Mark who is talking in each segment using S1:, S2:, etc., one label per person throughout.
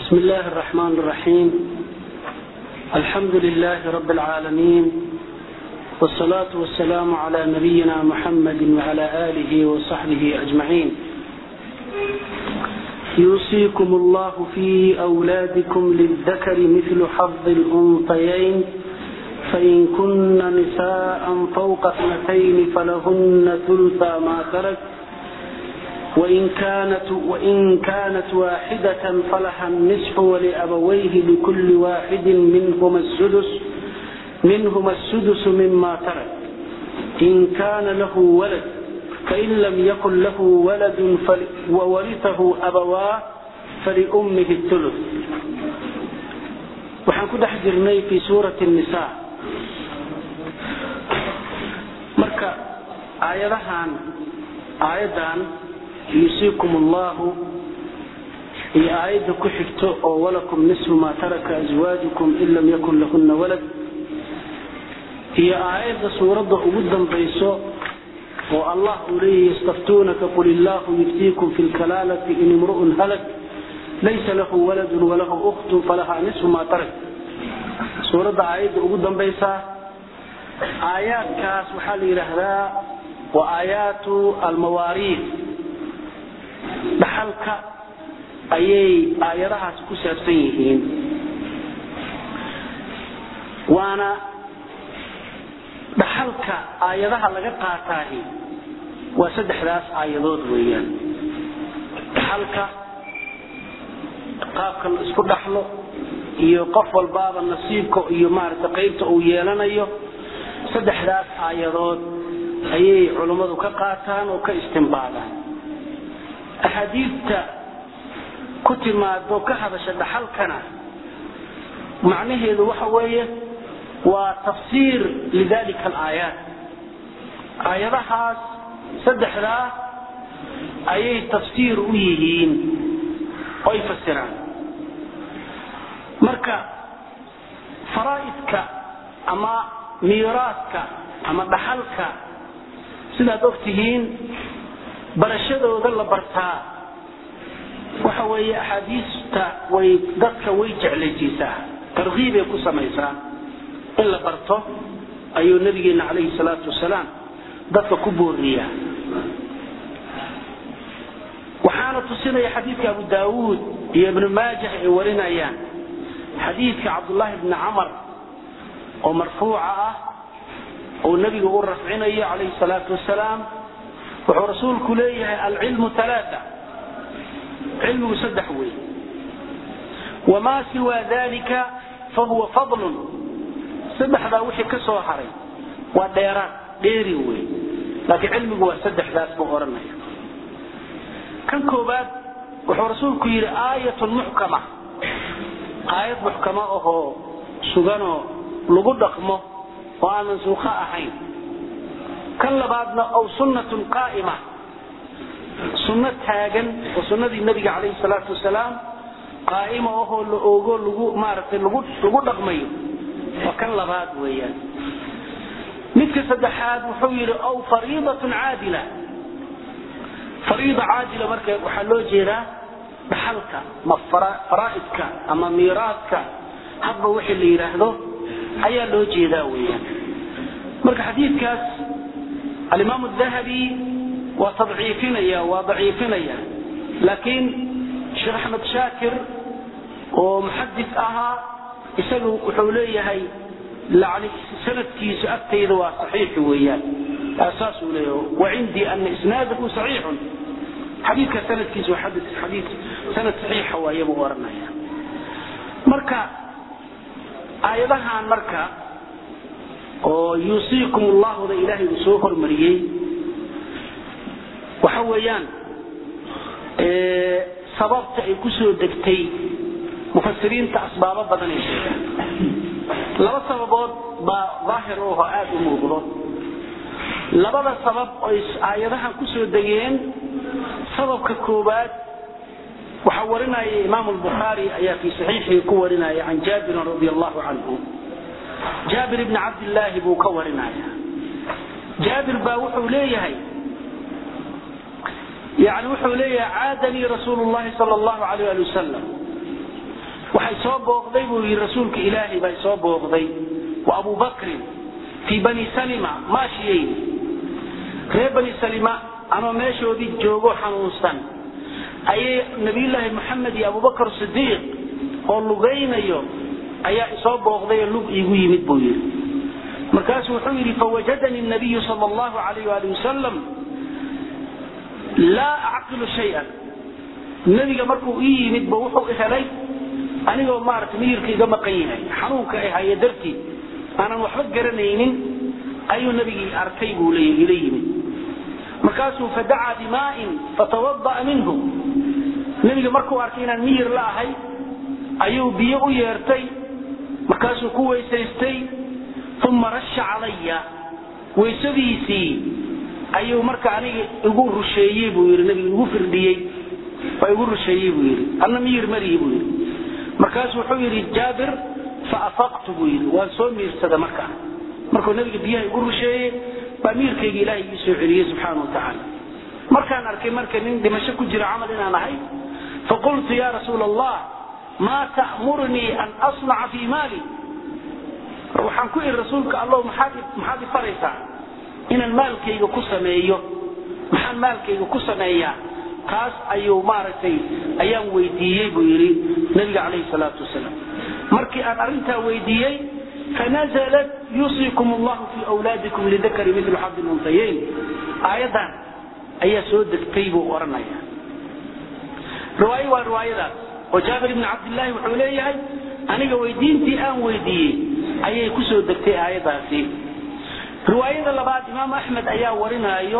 S1: بسم الله الرحمن الرحيم الحمد لله رب العالمين والصلاة والسلام على نبينا محمد وعلى آله وصحبه أجمعين يوصيكم الله في أولادكم للذكر مثل حظ الأنثيين فإن كن نساء فوق اثنتين فلهن ثلثا ما ترك وإن كانت, وإن كانت واحدة فلها النصف ولأبويه لكل واحد منهما السدس منهما السدس مما ترك إن كان له ولد فإن لم يكن له ولد وورثه أبواه فلأمه الثلث waxaan ku dhex jirnay fi suurati النisaa marka aayadahan aayaddan yuusiikum allahu iyo aayadda ku xigto oo walakum nisfu maa taraka aswaajukum in lam yakun lahuna walad iyo aayadda suuradda ugu dambayso oo allah uu leeyahy yastaftuunaka qul illaahu yuftiikum fi lkalaalati in imru'un halak laysa lahu waladun walahu ukhtun falahaa nisfu maa tarak suuradda aayadda ugu dambaysaa aayaadkaas waxaa la yidhaahdaa waa aayaatu almawaariid dhaxalka ayay aayadahaas ku saabsan yihiin waana dhaxalka aayadaha laga qaataahi waa saddexdaas aayadood weeyaan dhaxalka qaabka la isku dhaxlo iyo qof walbaaba nasiibka iyo maaragta qaybta uu yeelanayo saddexdaas aayadood ayay culummadu ka qaataan oo ka istimbaadaan axaadiidta ku timaado ka hadasha dhaxalkana macnaheedu waxa weeye waa tafsiir lidalika alaayaat aayadahaas saddexdaa ayay tafsiir u yihiin oy fasiraan marka faraa'idka ama miiraadka ama dhaxalka sidaad og tihiin barashadooda la bartaa waxa weeye axaadiista way dadka way jeclaysiisaa tarkiibay ku samaysaa in la barto ayuu nabigeena calayhi salaatu wasalaam dadka ku booriyaa waxaana tusinaya xadiidka abu daawuud iyo ibnu maajah ay warinayaan xadiidka cabdullaahi bni camar oo marfuuca ah oo nebiga u rafcinayo calayhi salaatu wasalaam wuxuu rasuulku leeyahay alcilmu alaaa cilmigu saddex wey wamaa siwaa dalika fahuwa fadlun saddexdaa wixii ka soo haray waa dheeraad dheeri wey laakiin cilmigu waa saddexdaas buu odhanaya kan koobaad wuxuu rasuulku yidhi aayatun muxkama aayad muxkama ahoo suganoo lagu dhaqmo oo aan mansuukho ahayn kan labaadna ow sunnatun qaa'ima sunno taagan oo sunnadii nabiga calayhi salaatu wasalaam qaa'ima ahoo la oogo lagu maaragtay lagu lagu dhaqmayo waa kan labaad weeyaan midka saddexaad wuxuu yidhi ow fariidatun caadila fariida caadila marka waxaa loo jeedaa dhaxalka ma faraa'idka ama miiraadka hadba wixii la yidhaahdo ayaa loo jeedaa weeyaan marka xadiidkaas alimaam dahabi waa tadciifinaya waa daciifinaya laakiin sheekh axmed shaakir oo muxadis ahaa isagu wuxuu leeyahay yani sanadkiisu agtayda waa saxiix weeyaan saasuu leeyahay wacindii ana isnaadahu saxiixun xadiidka sanadkiisu waa xadii sanad saxiixa waaye buu oranaya marka aayadahan marka oo yuusiikum allahuda ilaahay uu soo hormariyey waxa weeyaan sababta ay ku soo degtay mufasiriinta asbaabo badan ay sheegaan laba sababood baa daahir oo aada u muuqdo labada sabab oy aayadahan ku soo degeen sababka koowaad waxaa warinaya imaam albukhaari ayaa fii saxiixihi ku warinaya can jaabirin radi allahu canhu jaabir ibni cabdillaahi buu ka warinaya jaabir baa wuxuu leeyahay yani wuxuu leeyahay caadanii rasuulu llahi sal allahu alayh ali wasalam waxay soo booqday buu yidhi rasuulka ilaahay baa soo booqday wa abu bakrin fii bani salima maashiyayni reer bani salima anoo meeshoodii joogo xanuunsan ayay nabiyullaahi moxamed iyo abubakar sidiiq oo lugaynayo ayaa isoo booqday oo lug iigu yimid buu yidhi markaasuu wuxuu yidhi fawajadanii nabiyu sal allahu alayh ali wasalam laa acqilu shayan nebiga markuu ii yimid ba wuxuu helay anigoo maaragtay miyirka iga maqan yahay xanuunka ay haya dartii aanan waxba garanaynin ayuu nebigii arkay buu leeyahy ila yimid markaasuu fadacaa bimaa'in fatawada'a minhu nebiga markuu arkay inaan miyir la ahay ayuu biyo u yeertay markaasuu ku weysaystay uma rasha calaya weysadiisii ayuu marka aniga igu rusheeyey buu yidhi nebiga igu firdhiyey waa igu rusheeyey buu yidhi anna miyir marihi buu yidhi markaasuu wuxuu yidhi jaabir faafaqtu buu yidhi waan soo miirsada markaa markuu nebiga biyaha igu rusheeyey baa miirkayga ilaahay ii soo celiyey subxaana wa tacaala markaan arkay marka nin dhimasho ku jira camal inaan ahay faqultu ya rasuula allah maa ta'murnii an asnaca fii maali waxaan ku ihi rasuulka allow maxaad maxaad i faraysaa inaan maalkayga ku sameeyo maxaan maalkayga ku sameeyaa taas ayuu maaragtay ayaan weydiiyey buu yidhi nabiga calayhi salaatu wasalaam markii aan arrintaa weydiiyey fanazalat yuusiikum allahu fii awlaadikum lidakari midlu xabdi luntayayn aayaddan ayaa soo degtay buu odhanaya riwaayo waa riwaayadaas oo jaabir ibni cabdillaahi wuxuu leeyahay aniga weydiintii aan weydiiyey ayay ku soo degtay aayadaasi riwaayada labaad imaam axmed ayaa warinaayo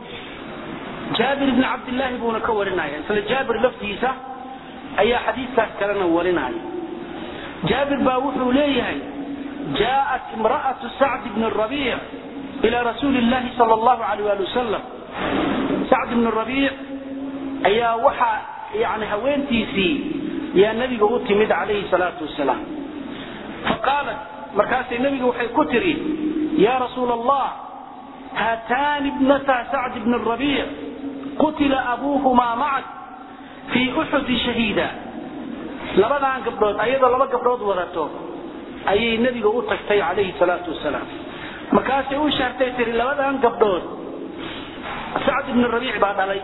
S1: jaabir ibni cabdillaahi buuna ka warinaya isla jaabir laftiisa ayaa xadiiskaas kalena warinaya jaabir baa wuxuu leeyahay jaءat imra'atu sacd bni rabiic ila rasuuli llahi sal allahu alayh ali wasalam sacd bni rabiic ayaa waxaa yani haweentiisii yaa nabiga u timid calayhi salaatu wasalaam faqaalat markaasay nabiga waxay ku tiri ya rasuula allah haataani ibnata sacd bni rabiic qutila abuuhumaa macak fii uxudi shahiida labadan gabdhood ayadoo laba gabdhood wadato ayay nebiga u tagtay calayhi salaatu wasalaam markaasay u shaartay tiri labadan gabdhood sacd ibni rabiic baa dhalay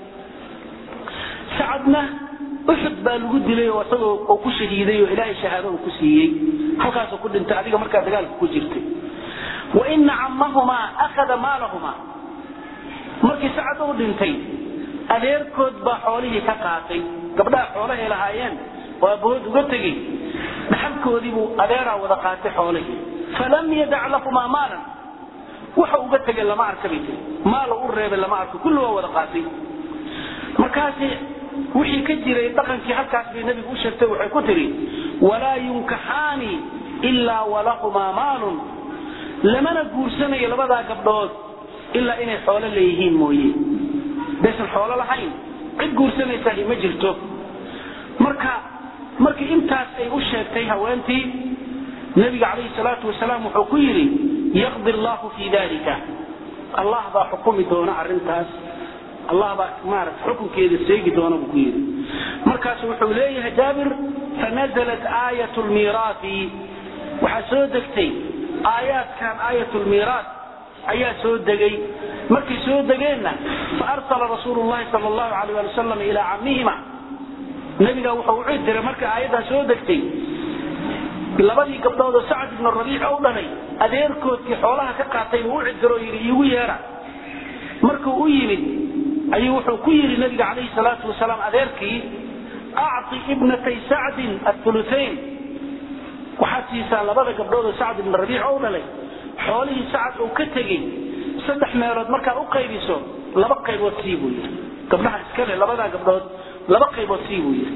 S1: sacadna uxud baa lagu dilay oo isagoo oo ku shahiiday oo ilaahay shahaado uu ku siiyey halkaasuu ku dhintay adiga markaa dagaalka ku jirtay wa ina cammahumaa akhada maalahumaa markii sacad uu dhintay adeerkood baa xoolihii ka qaatay gabdhaha xoolahay lahaayeen oo abbahood uga tegey dhaxalkoodiibuu adeeraa wada qaatay xoolihii falam yadac lahumaa maalan waxa uga tegay lama arka bay tiri maalo u reebay lama arko kulli waa wada qaatay markaasi wixii ka jiray dhaqankii halkaas bay nebigu u sheegtay waxay ku tidhi walaa yunkaxaani ilaa walahumaa maalun lamana guursanayo labadaa gabdhood ilaa inay xoolo leeyihiin mooye baysan xoolo lahayn cid guursanaysahi ma jirto marka markii intaas ay u sheegtay haweentii nebiga calayhi salaatu wasalaam wuxuu ku yidhi yaqdi allahu fii dalika allah baa xukumi doona arrintaas allah baa maarata xukunkeeda seegi doona buu ku yidhi markaasu wuxuu leeyahay jaabir fanazalat aayat lmiiraati waxaa soo degtay aayaadkan aayat lmiiraat ayaa soo degay markay soo degeenna faarsala rasuulu llahi sal allahu alayh ali wasalam ilaa cammihima nebiga wuxuu u cid diray marka aayaddaa soo degtay labadii gabdhood oo sacad ibnu rabiic u dhalay adeerkoodkii xoolaha ka qaatay buu u ciddiro yidhi iigu yeera markuu u yimid ayuu wuxuu ku yidhi nabiga calayhi salaatu wasalaam adeerkii acti ibnatay sacdin athulutayn waxaad siisaa labada gabdhood oo sacd ibnu rabiic u dhalay xoolihii sacad uu ka tegey saddex meelood markaa u qaybiso laba qaybood sii buu yidhi gabdhaha iskale labadaa gabdhood laba qaybood sii buu yidhi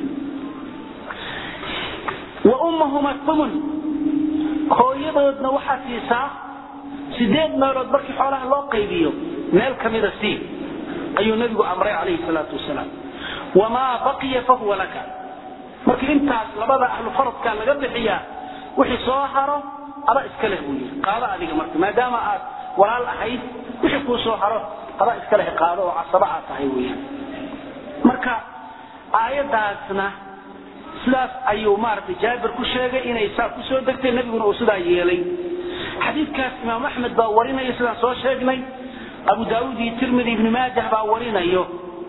S1: wa ummahuma tumun hooyadoodna waxaad siisaa sideed meelood markii xoolaha loo qaybiyo meel kamida sii ayuu nabigu amray calayhi salaatu wasalaam wamaa baqiya fahuwa laka markii intaas labada ahlu faradka laga bixiyaa wixii soo haro ada iska leh buu yidhi qaado adiga marka maadaama aad walaal ahayd wixii kuu soo haro ada iska leh qaado oo casaba aad tahay weeyaan marka aayadaasna sidaas ayuu maaragtay jaabir ku sheegay inay saa ku soo degtay nebiguna uu sidaa yeelay xadiidkaas imaam axmed baa warinaya sidaan soo sheegnay abu daauud iyo tirmidi ibni maajah baa warinayo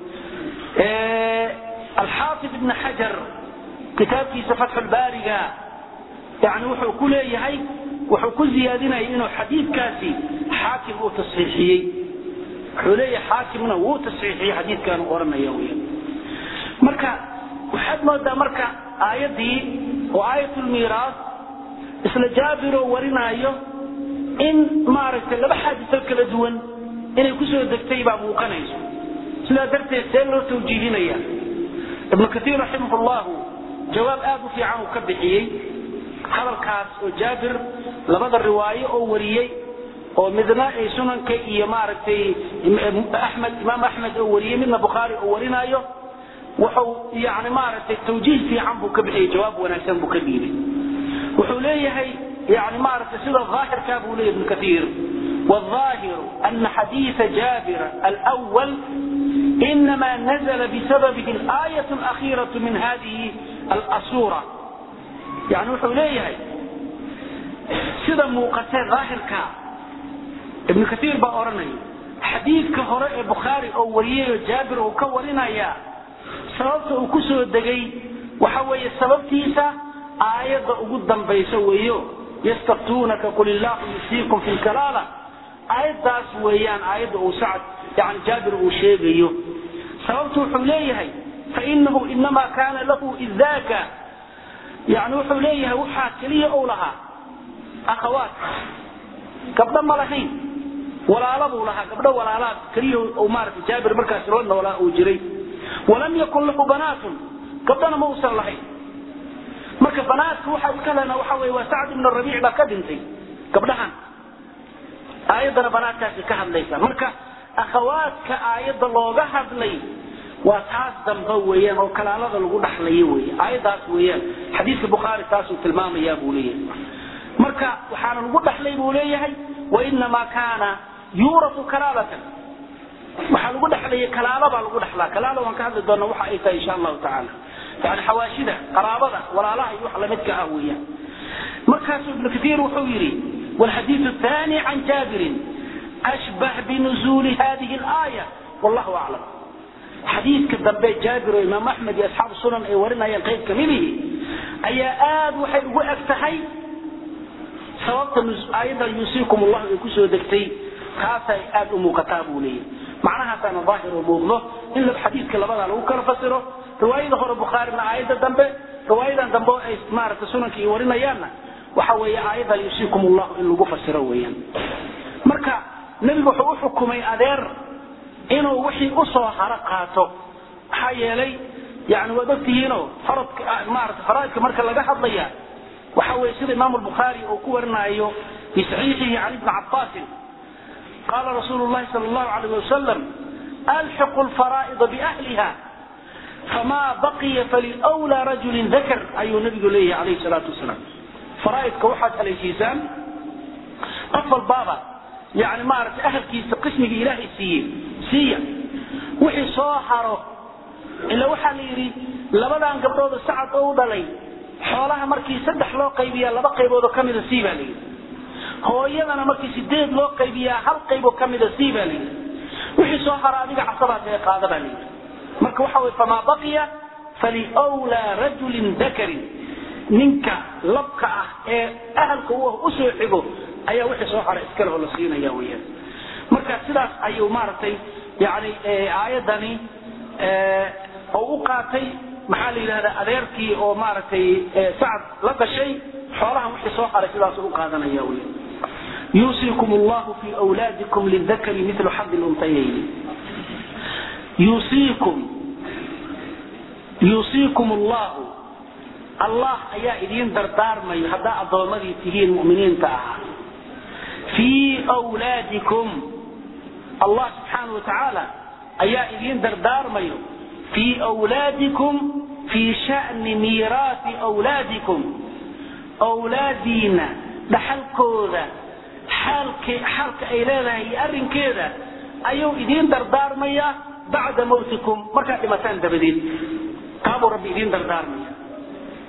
S1: alxaafid ibn xajar kitaabkiisa fatxulbaariga yani wuxuu ku leeyahay wuxuu ku ziyaadinaya inuu xadiidkaasi xaakim uu tasxiixiyey wuxuu leeyahay xaakimna wuu tasxiixiyey xadiidkan oranaya wy marka waxaad moodaa marka aayaddii oo aayatulmiiraas isla jaabiroo warinaayo in maaragtay laba xaadiso kala duwan inay kusoo degtay baa muuqanayso sidaa darteed see loo tawjiihinaya ibnu kaiir raximah llahu jawaab aad u fiican uu ka bixiyey hadalkaas oo jaabir labada riwaayo oo wariyey oo midna ay sunanka iyo maaragtay axmed imaam axmed oo wariyey midna bukhaari oo warinaayo wuxuu yani maaragtay tawjiih fiican buu ka bixiyey jawaab wanaagsan buu ka dhiibay wuxuu leeyahay yani maaragtay sida aahirkaa buu leeyahy ibnu kaiir والظاهر أن حديث جابر الأول إنما نزل بسببه الآية الأخيرة من هذه الأسورة يعني وحو ليه سيدا موقتين ظاهر كا ابن كثير بأورني حديث كهراء بخاري أو وريه جابر أو كورنا يا سببت أو كسو الدقي وحوي السبب تيسا آية قدام بيسويه يستفتونك قل الله يسيكم في الكلالة aayadaas weeyaan aayadda uu sacad yani jaabir uu sheegayo sababtu wuxuu leeyahay fainahu inamaa kaana lahu idaaka yani wuxuu leeyahay waxaa keliya ou lahaa akhawaat gabdho ma lahayn walaala buu lahaa gabdho walaalaad keliya u maarata jaabir markaas la noolaa uu jiray walam yakun lahu banaatun gabdhona ma uusan lahayn marka banaatka waxaa iska lena waxa wey waa sacd ibn rabiic baa ka dhintay gabdhahan aayaddana banaadkaasi ka hadlaysa marka akhawaadka aayadda looga hadlay waa taas dambe weeyaan oo kalaalada lagu dhaxlayo wey aayaddaas weeyaan xadiidka bukhaari taasuu tilmaamayaa buu leeyahay marka waxaana lagu dhaxlay buu leeyahay wainamaa kaana yuuratu kalaalatan waxaa lagu dhaxlaya kalaalo baa lagu dhaxlaa kalaalo waan ka hadli doona waxa ay tahay insha allahu tacaala yani xawaashida qaraabada walaalaha iyo wax lamidka ah weeyaan markaasuu ibnu kaiir wuxuu yidhi والحديث الثاني عن جابر أشبه بنزول هذه الآية والله أعلم حديث كذب جابر وإمام أحمد أصحاب السنن أي ورنا ينقيب كمله أي آد وحي وأفتحي سوابت أيضا يوصيكم الله يكسو دكتي خاصة آد أمو كتابه لي معناها كان ظاهر وموضوع إلا بحديث كلمة لو كان فسره رواية هو البخاري من آية الدنبه رواية الدنبه أي مارة السنن كي ورنا يانا waxa weeye aayada yusiikum allah in lagu fasiro weeyaan marka nebigu wuxuu u xukumay adeer inuu wixii u soo haro qaato maxaa yeelay yani waad ogtihiinoo faradka maarata faraaidka marka laga hadlaya waxa weeye sida imaamu albukhaari uu ku warinayo fi saxiixihi can ibni cabbaasin qaala rasuulu llahi sala allahu alayh wasalam alxiqu lfaraa'ida biahliha famaa baqiya faliwlaa rajulin dakar ayuu nabigu leeyahay calayhi salaatu wasalaam faraaidka waxaad haleeshiisaan qof walbaaba yani maaragtay ahalkiisa qismigii ilaahay siiye siiya wixii soo haro ila waxaa la yidhi labadan gabdhooda sacad oo u dhalay xoolaha markii saddex loo qaybiyaa laba qayboodoo ka mida sii baa la yidhi hooyadana markii sideed loo qaybiyaa hal qayboo ka mida sii baa la yidhi wixii soo haro adiga casabaas ee qaada baa la yidhi marka waxa weye famaa baqiya faliwlaa rajulin dakarin ninka labka ah ee ahalka u usoo xigo ayaa wixii soo hara iskale oo la siinaya weyaan marka sidaas ayuu maaragtay yani aayadani oo u qaatay maxaa la yidhahdaa adeerkii oo maaragtay sacad la dhashay xoolahan wixii soo haray sidaas u qaadanaya wey yuusiikum allahu fi wlaadikum lidakari milu xadi luntayayni yuusiikum yuusiikum allahu allah ayaa idiin dardaarmayo haddaa addoommadii tihiin muminiinta ahaa fii wlaadikum allah subxaana wa tacaala ayaa idiin dardaarmayo fii wlaadikum fii shani miiraati wlaadikum wlaadiina dhaxalkooda xaalka ay leedahay iyo arrinkeeda ayuu idiin dardaarmaya bacda mawtikum markaad dhimataan dabadeed taabuu rabbi idiin dardaarmaya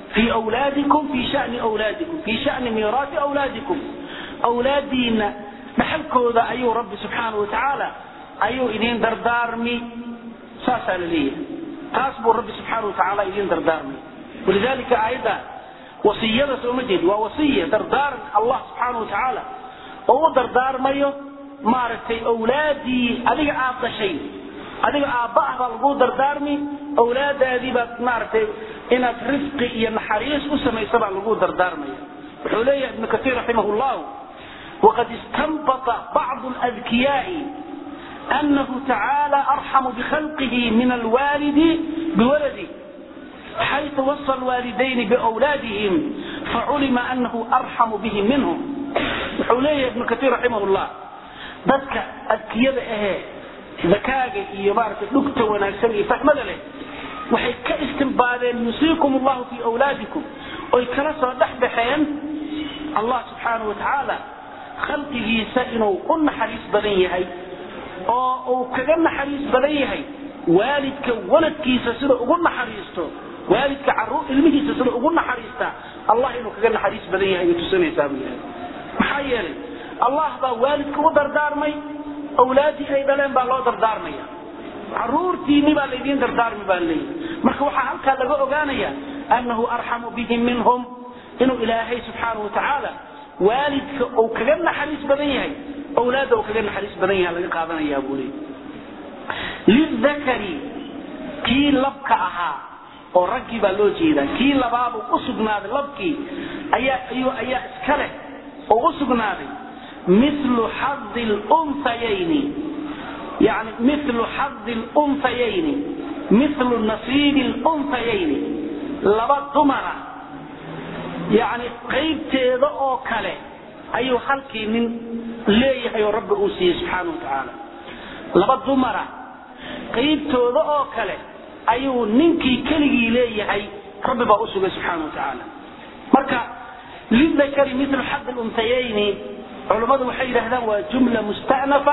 S1: fii wlaadikum fii shani wlaadikum fii shani miiraati awlaadikum awlaadiina dhaxalkooda ayuu rabbi subxaana wa tacaala ayuu idin dardaarmi saasaa la leeyahay taas buu rabbi subxaana wa tacaala idin dardaarmi walidalika aayadda wasiyada sooma jeedi waa wasiya dardaaran allah subxaana wa tacaala oo u dardaarmayo maaragtay awlaadii adiga aad dhashay adiga aabba ah baa lagu dardaarmi awlaadaadii baad maaragtay inaad rifqi iyo naxariis u samaysa baa lagu dardaarmaya wuxuu leeyahay ibnu kaiir raximah llahu waqad istanbata bacdu ladkiyaai anahu tacaala arxamu bikhalqihi min alwaalidi biwaladi xayثu wasa lwaalidayni biwlaadihim faculima anahu arxamu bihim minhum wuxuu leeyahay ibnu kaiir raximah llah dadka adkiyada ahee zakaaga iyo maaragtay dhugta wanaagsan iyo fahmada leh waxay ka istimbaadeen yusiikum allahu fii wlaadikum oy kala soo dhex baxeen allah subxaana wa tacaala khalqigiisa inuu u naxariis badan yahay oo uu kaga naxariis badan yahay waalidka waladkiisa sida ugu naxariisto waalidka caruur ilmihiisa sida ugu naxariista allah inuu kaga naxariis badan yahay ay tusinaysaa buu yahay maxaa yeelay allah baa waalidka u dardaarmay awlaadii ay dhaleen baa loo dardaarmaya caruurtiini baa laydiin dardaarmi baa leeyahy marka waxaa halkaa laga ogaanaya annahu arxamu bihim minhum inuu ilaahay subxaana wa tacaala waalidka uu kaga naxariis badan yahay awlaadda uu kaga naxariis badan yahay laga qaadanayaa buu leey lidakari kii labka ahaa oo raggii baa loo jeedaa kii labaabuu u sugnaaday labkii ayaa ayuu ayaa iska leh oo u sugnaaday milu xadi lunsayayni yani milu xadi lunsayayni milu nasiibi lunsayayni laba dumara yani qaybteeda oo kale ayuu halkii nin leeyahay oo rabbi uu siiyey subxaana wa tacaala laba dumara qaybtooda oo kale ayuu ninkii keligii leeyahay rabbi baa usugay subxaana wa tacaala marka lidakari milu xadi lunsayayni culammadu waxay yidhahdaan waa jumla mustanafa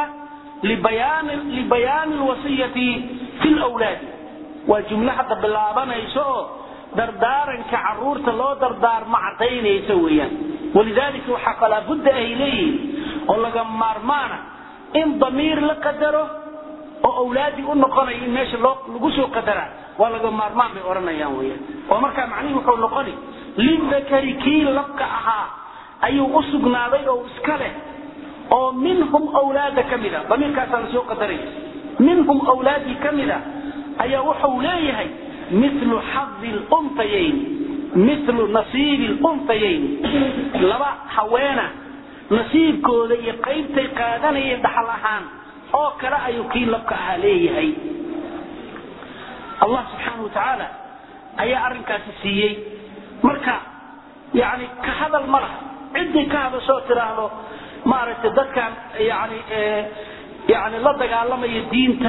S1: libayaani lwasiyati fi lwlaadi waa jumlo hadda bilaabanayso oo dardaaranka caruurta loo dardaarmo cadaynaysa weeyaan walidalika waxaa falaa budda ay leeyihiin oo laga maarmaana in damiir la qadaro oo awlaadii u noqonaya in meesha lagu soo qadaraa waa laga maarmaan bay odhanayaan weyaan oo markaa macnihii wuxuu noqoni lidakari kii labka ahaa ayuu u sugnaaday oo iska leh oo minhum wlaada ka mida damiirkaasaa lasoo qadaray minhum wlaadii ka mida ayaa wuxuu leeyahay milu xadi luntayayn milu nasiibi luntayayn laba haweena nasiibkooda iyo qaybtay qaadanayeen dhaxal ahaan oo kale ayuu kii labka ahaa leeyahay allah subxaana wa tacaala ayaa arrinkaasi siiyey marka yani ka hadal ma laha ciddii ka hadashoo tiraahdo maaragtay dadkan yani yani la dagaalamaya diinta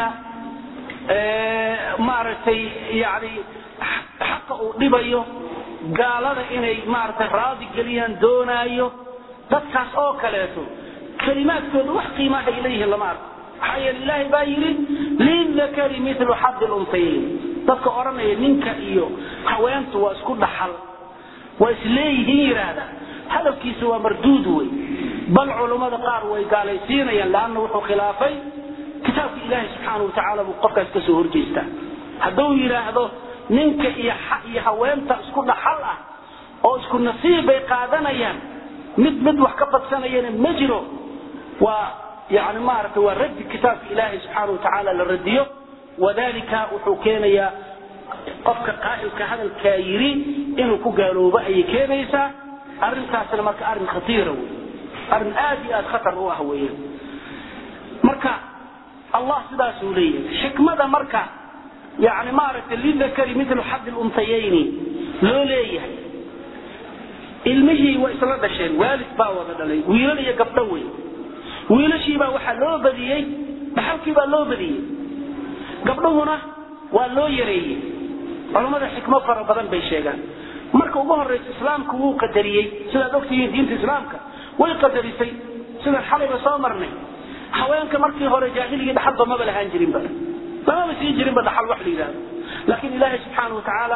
S1: maaragtay yani xaqa uu dhibayo gaalada inay maaragtay raadi geliyaan doonaayo dadkaas oo kaleeto kalimaadkooda wax qiimaha ay leeyihiin lama arko maxaa yeele ilaahay baa yidhi lidakari milu xadi luntayayn dadka odhanaya ninka iyo haweentu waa isku dhaxal waa isleeyihiin yidhaahda hadalkiisa waa marduud wey bal culummada qaar way gaalaysiinayaan leanna wuxuu khilaafay kitaabka ilaahay subxaana wa tacaala buu qofkaas kasoo horjeestaa hadduu yidhaahdo ninka iyo iyo haweenta isku dhaxal ah oo isku nasiib bay qaadanayaan mid mid wax ka badsanayana ma jiro waa yani maaragtay waa raddi kitaabka ilaahay subxaana wa tacaala la radiyo wadalika wuxuu keenayaa qofka qaa'ilka hadalkaa yidhi inuu ku gaaloobo ayay keenaysaa arrintaasna marka arrin khatiira wey arrin aad iyo aad khatar u ah weeyaan marka allah sidaasuu leeyahay xikmada marka yani maaragtay lidakari milu xadi luntayayni loo leeyahay ilmihii waa isla dhasheen waalid baa wada dhalay wiilal iyo gabdho wey wiilashiibaa waxaa loo badiyey dhaxalkii baa loo badiyey gabdhuhuna waa loo yareeyey culammada xikmo fara badan bay sheegaan marka ugu horaysa islaamku wuu qadariyey sidaad ogtihiin diinta islaamka way qadarisay sidaan xalayba soo marnay haweenka markii hore jaahiligii dhaxalba maba lahaan jirinba lamaba sii jirinba dhaxal wax la yidhahdo laakiin ilaahay subxaana wa tacaala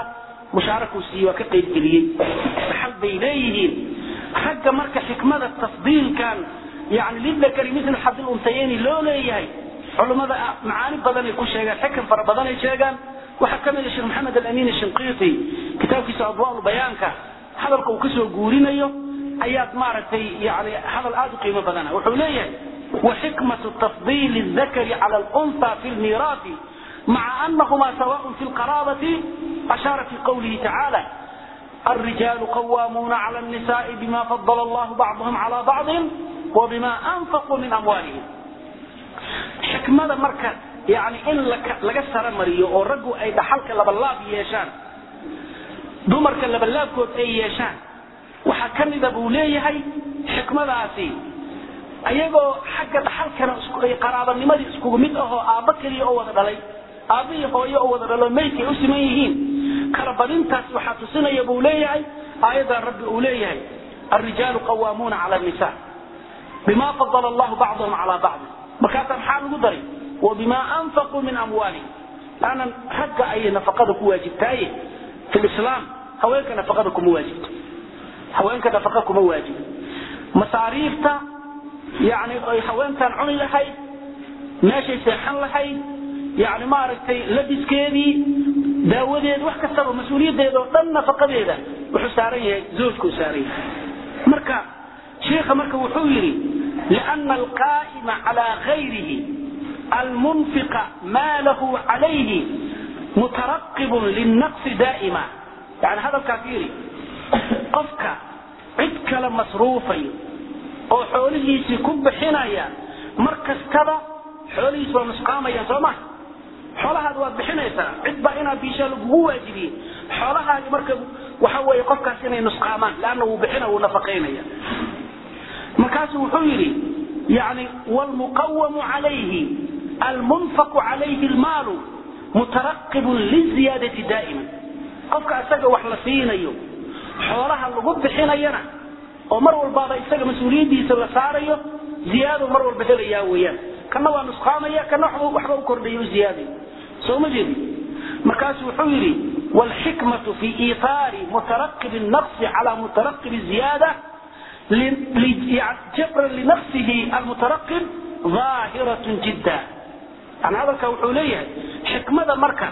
S1: mushaarakuu siiyey waa ka qaybgeliyey dhaxal bay leeyihiin ragga marka xikmada tafdiilkan yani lidakari mil xadil untayeni loo leeyahay culummada macaani badanay ku sheegaan xikan fara badanay sheegaan waxaa ka mid a sheekh maxamed alamin shinqiiti kitaabkiisa adwaa bayaanka hadalka uu kasoo guurinayo ayaad maaragtay yani hadal aad u qiimo badana wuxuu leeyahay وحكمة تفضيل الذكر على الأنثى في الميراث مع أنهما سواء في القرابة أشار في قوله تعالى الرجال قوامون على النساء بما فضل الله بعضهم على بعض وبما أنفقوا من أموالهم حكمة مركز يعني إن لك سر مريو أو رجو أي دحلك لبلاب يشان دمرك لبلاب كود أي يشان وحكمي بوليه هي حكمة ذاتي ayagoo xagga dhaxalkana qaraabanimadii iskugu mid ahoo aabba keliya oo wada dhalay aabbihii hooyo oo wada dhalo maydkay u siman yihiin kala badintaas waxaa tusinaya buu leeyahay aayaddan rabbi uu leeyahay الرجال قوامون على النساء بما فضل الله بعضهم على بعض markaasaa maxaa lagu daray وبما أنفقوا من أموالهم أنا حق أي نفقة كواجبتاي في الإسلام هوينك نفقة كمواجب هوينك نفقة كمواجب مصاريفتا يعني ay haweentan cuni lahayd meeshay seexan lahayd yani maaragtay labiskeedii daawadeed wax kastaba mas-uuliyadeeda oo dhan nafaqadeeda wuxuu saaran yahay zoojkuu saaran yahay marka sheikha marka wuxuu yidhi liana alqaa'ima calaa gayrihi almunfiqa maalahu calayhi mutaraqibun linnaqsi daa'ima yani hadalkaas yidhi qofka cid kale masruufayo oo xoolihiisii ku bixinaya mar kastaba xoolihiis waa nusqaamayaan soo ma xoolahaada waad bixinaysaa cid baa inaad biishaa lagugu waajibiyey xoolahaadi marka waxa weeye qofkaas inay nusqaamaan leanna wuu bixina wuu nafaqaynaya markaasu wuxuu yidhi yani wlmuqawamu calayhi almunfaqu calayhi lmaalu mutaraqibun liziyaadati daa'iman qofka isaga wax la siinayo xoolaha lagu bixinayana oo mar walbaaba isaga mas-uuliyadiisa la saarayo ziyaado mar walba helayaa weyaan kana waa nusqaamaya kana waxba u kordhaya u ziyaadayo soo ma jeedi markaasu wuxuu yidhi wlxikmatu fi iitaari mutaraqib naqsi cala mutaraqib ziyaada jabran linaqsihi almutaraqib ظaahiratun jidda yani hadalka wuxuu leeyahay xikmada marka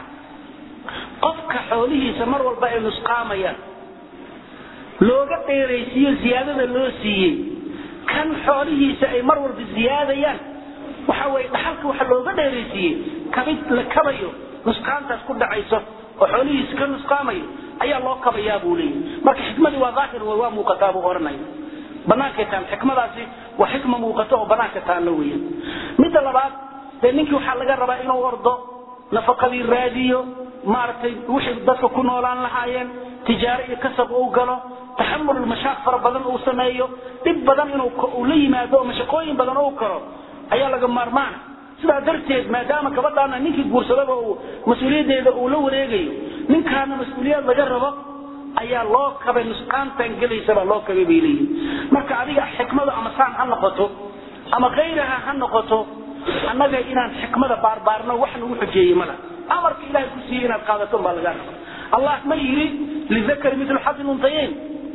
S1: qofka xoolihiisa mar walba ay nusqaamayaan looga dheeraysiiyo ziyaadada loo siiyey kan xoolihiisa ay mar walba ziyaadayaan waxa weye dhaxalka waxa looga dheeraysiiyey kabid la kabayo nusqaantaas ku dhacayso oo xoolihiisa ka nusqaamayo ayaa loo kabayaa buu leeyahy marka xikmadii waa daahir wey waa muuqataa buu ohanaya banaanka taan xikmadaasi waa xikma muuqato oo banaanka taalla weeyaan midda labaad dee ninkii waxaa laga rabaa inuu ordo nafaqadii raadiyo maaragtay wixii dadka ku noolaan lahaayeen tijaaro iyo kasab uu galo taxamul mashaaq fara badan uu sameeyo dhib badan inuu la yimaado oo mashaqooyin badan uu karo ayaa laga maarmaana sidaa darteed maadaama gabadhaana ninkii guursadaba uu mas-uuliyaddeeda uu la wareegayo ninkaana mas-uuliyad laga rabo ayaa loo kabay nusqaantan gelaysabaa loo kabay bay leeyihin marka adiga xikmadu ama saan ha noqoto ama kayraha ha noqoto annaga inaan xikmada baarbaarno wax nagu xujeeyey mala amarka ilahay ku siiyey inaad qaadato baa laga raba allah ma yidhi lidakari mitlu xadi luntayeyn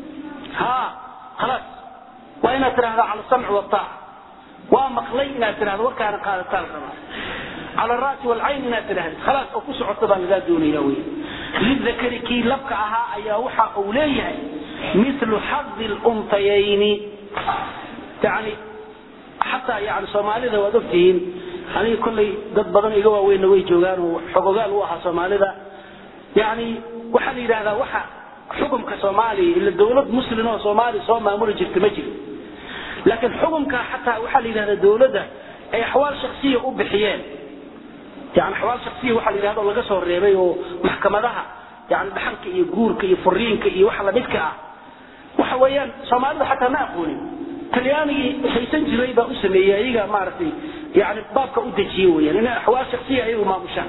S1: ha khalaas waa inaad tidhahdaa cala samci wataaca waa maqlay inaad tidhahdo warkaana qaadataa la rabaa cala ra'si walcayn inaad tidhahdid khalaas oo ku socota baa lagaa doonaya wey lidakari kii labka ahaa ayaa waxa uu leeyahay milu xadi luntayayni yani xataa yani soomaalida waad ogtihiin aniga kollay dad badan iga waaweynna way joogaan oo xogogaal u ahaa soomaalida yani waxaa la yidhahdaa waxa xukumka soomaaliya ila dawlad muslim oo soomaaliya soo maamuli jirta ma jiro laakiin xukumka xataa waxaa la yidhahdaa dawladda ay axwaal shaksiya u bixiyeen yani axwaal shaksiya waxaa la yidhahda laga soo reebay oo maxkamadaha yani dhaxalka iyo guurka iyo furiinka iyo waxa lamidka ah waxa weeyaan soomaalida xataa ma aqoonin talyaanigii haysan jiray baa u sameeyey ayaga maaragtay yani baabka u dejiye weyaan inay axwaal shaksiya ayagu maamushaan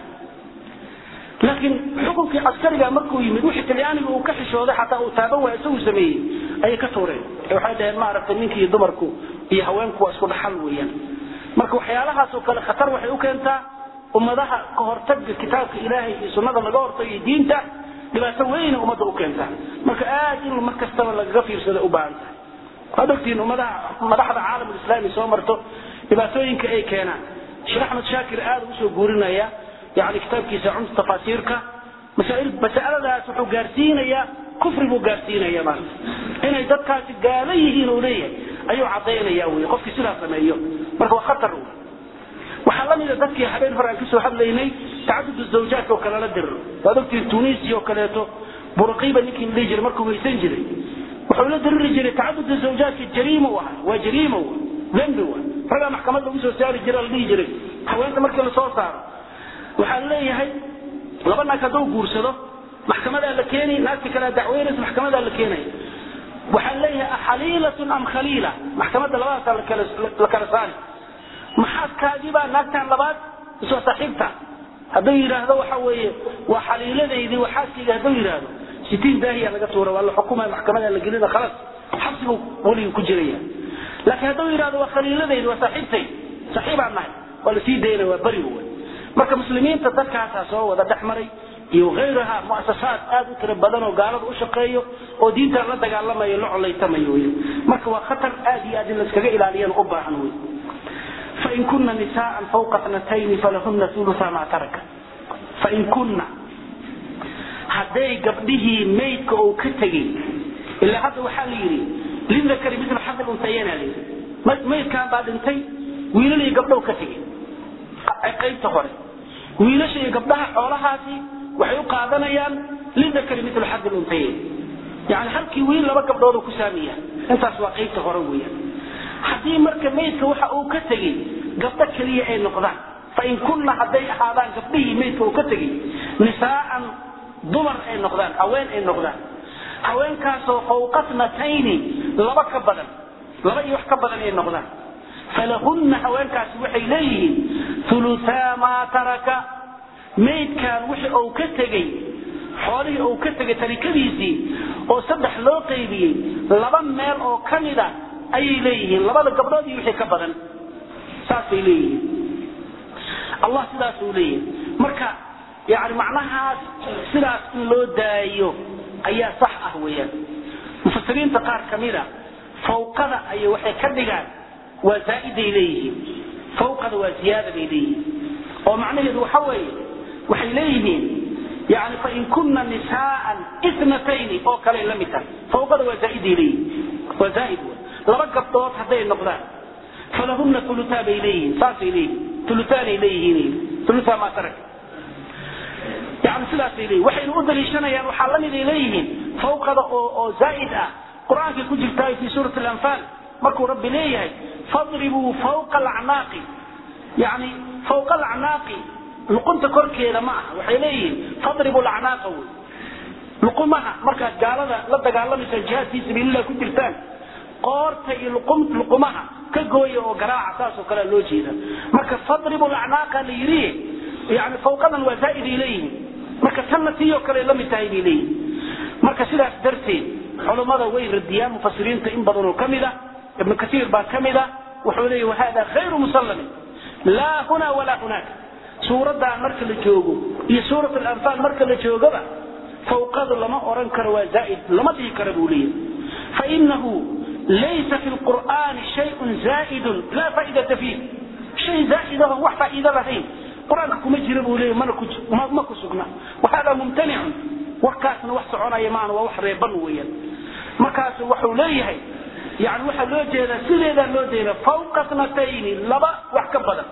S1: laakiin xukunkii caskariga markuu yimid wixii talyaaniga uu ka xishooday xataa uu taaban waaya isagu sameeyey ayay ka tuureen waxay dhaheen maaragtay ninki iyo dumarku iyo haweenku waa isku dhaxal weeyaan marka waxyaalahaasoo kale khatar waxay u keentaa ummadaha ka hortaga kitaabka ilaahay iyo sunnada laga hortagayo diinta dhibaato weyna ummadda u keentaa marka aad in mar kastaba lagaga fiirsada u baahan tahay waad ogtihiin ummadaha madaxda caalamulislaami soo marto dhibaatooyinka ay keenaan sheekh axmed shaakir aad ugu soo guurinaya yani kitaabkiisa cumta tafaasiirka masaa'il masaladaas wuxuu gaarsiinayaa kufri buu gaarsiinaya maanta inay dadkaasi gaalo yihiin uu leeyahay ayuu caddaynaya wey qofkii sidaa sameeyo marka waa khatar wey waxaa la mida dadkii habeen hore aan kasoo hadlaynay tacadud zawjaat oo kale la diriro waad ogtihiin tunisia oo kaleeto burqiba ninkii dhihi jiray markuu weysan jiray wuxuu la diriri jiray tacadud zawjaadka jariima u ahaa waa jariima w dembi wa ragaa maxkamad lagu soo saari jira la dhihi jiray haweenta markii lasoo saaro waxaa leeyahay laba naag hadduu guursado maxkamadaa la keeni naagti kalea dacweynaysa maxkamadaa la keenaya waxaa leeyahay axaliilatun am khaliila maxkamadda labadaasaa la kala saari maxaadkaagibaa naagtan labaad iswa saaxiibta hadduu yidhaahdo waxa weeye waa xaliiladaydii waa xaaskayga hadduu yidhaahdo sitiin daahiya laga tuura waa la xukumaya maxkamada la gelina khalas xabsigu weligii ku jiraya laakiin hadduu yidhahdo waa khaliiladaydi waa saaxiibtay saaxiibaan nahay waa la sii daynaya waa beriga wey marka muslimiinta dadkaasaa soo wada dhex maray iyo hayraha muasasaad aad u tiro badan oo gaalada u shaqeeyo oo diintan la dagaalamayo la colaytamayo wey marka waa khatar aad iyo aad in layskaga ilaaliyana u baahan wey fain kuna nisaءa fawqa tnatayni falahuna uluثa ma taraka fain kuna hadday gabdhihii maydka uu ka tegey ilaa hadda waxaa la yidhi lidakari mil xadil untayana la yidhi maydkan baa dhintay wiilal iyo gabdhow ka tegey qaybta hore wiilasha iyo gabdhaha xoolahaasi waxay u qaadanayaan lidakari mil xadil untayayn yani halkii wiil laba gabdhood ku saamiya intaas waa qaybta hore weeyaan haddii marka maydka waxa uu ka tegey gabdho keliya ay noqdaan fain kunna hadday ahaadaan gabdhihii maydka uu ka tegey nisaaan dumar ay noqdaan haween ay noqdaan haweenkaasoo fawqa tnatayni laba ka badan laba iyo wax ka badan ay noqdaan falahunna haweenkaasi waxay leeyihiin uluaa maa taraka maydkan wixi uu ka tegey xoolihii uu ka tegay tarikadiisii oo saddex loo qaybiyey laba meel oo ka mida ayay leeyihiin labada gabdhood iyo wixii ka badan saasay leeyihiin allah sidaasuu leeyahay marka yani macnahaas sidaas in loo daayo ayaa sax ah weeyaan mufasiriinta qaar ka mida fawqada ay waxay ka dhigaan waa zaaiday leeyihiin fawqada waa ziyaada bay leeyihiin oo macnaheedu waxa weeye waxay leeyihiin yani fain kuna nisaaan itnatayni oo kale la mid tahay fawqada waa zaaiday leeyihiin waa zaaid laba gabdhood hadday noqdaan falahuna uluaa bay leeyihiin saasay leeyihiin uluaanay leeyihiin ulua maa tarak yani sidaasay leeyihin waxaynu u daliishanayaan waxaa la miday leeyihiin fawqada oo oo zaaid ah qur-aankay ku jirtaa fi suurat alanfaal markuu rabbi leeyahay fadribuu fawqa alacnaaqi yani fawqa alacnaaqi luqunta korkeeda ma aha waxay leeyihiin fadribu lacnaaqa wey luqumaha markaad gaalada la dagaalamaysa jihaad fii sabiililah ku jirtaan qoorta iyo luqumaha ka gooya oo garaaca saasoo kalea loo jeeda marka fadribu lacnaaqa la yidhi yani fawqadan waa zaa'iday leeyihiin marka tanna tiiyoo kale la mid tahay bay leeyihin marka sidaas darteed culummada way radiyaan mufasiriinta in badanoo ka mid a ibnu kasiir baa ka mid a wuxuu leeyahy wahada khayru musallamin laa huna walaa hunaaka suuraddan marka la joogo iyo suurat alanfaal marka la joogaba fawqadu lama oran karo waa zaa'id lama dhihi kara buu leeyahy fainahu laysa fi lqur'aani shayun zaa'idun laa faa'idata fiih shay zaa'idahon wax faa'iido lahayn qur-aanka kuma jira buu leeyahy mana ku ma ku sugna wahada mumtanicun warkaasna wax soconaya maana waa wax reeban weeyaan markaas wuxuu leeyahay yani waxaa loo jeedaa sideedaa loo jeeda fawqa tnatayni laba wax ka badan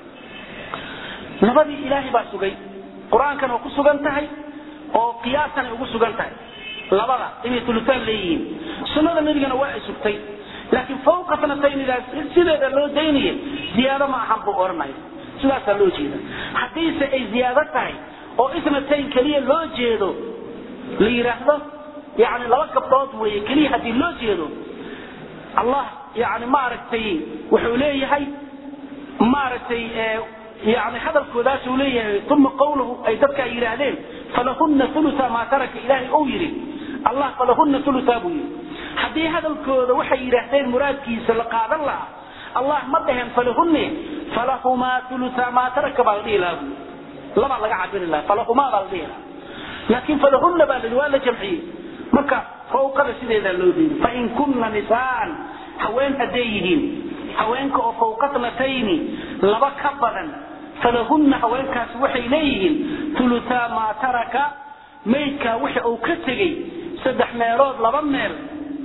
S1: labadii ilaahay baa sugay qur-aankana waa ku sugan tahay oo qiyaasan ay ugu sugan tahay labada inay ulutaan leeyihiin sunnada nabigana waa ay sugtay laakiin fawqa tnataynidaas sideeda loo daynaya ziyaado ma ahan buu odhanaya sidaasaa loo jeeda haddiise ay ziyaado tahay oo itnatayn keliya loo jeedo la yidhaahdo yani laba gabdhood weeye keliya haddii loo jeedo allah yani maaragtay wuxuu leeyahay maaragtay yani hadalkoodaasuu leeyahay uma qawluhu ay dadka ay yidhaahdeen falahuna uluta maa taraka ilaahay ou yidhi allah falahuna uluta buu yidhi haddii hadalkooda waxay yidhaahdeen muraadkiisa la qaadan lahaa allah ma dhaheen falahunne falahumaa uluta maa taraka baa la dhihi lahaa buu labaa laga cabiri lahaa falahumaa baa la dhihi lahaa laakiin falahunna baa layihi waa la jamciyey marka fawqada sideedaa loo diiday fain kunna nisaan haween hadday yihiin haweenka oo fawqa tnatayni laba ka badan falahunna haweenkaasi waxay leeyihiin ulutaa maa taraka maydkaa wixi uu ka tegey saddex meelood laba meel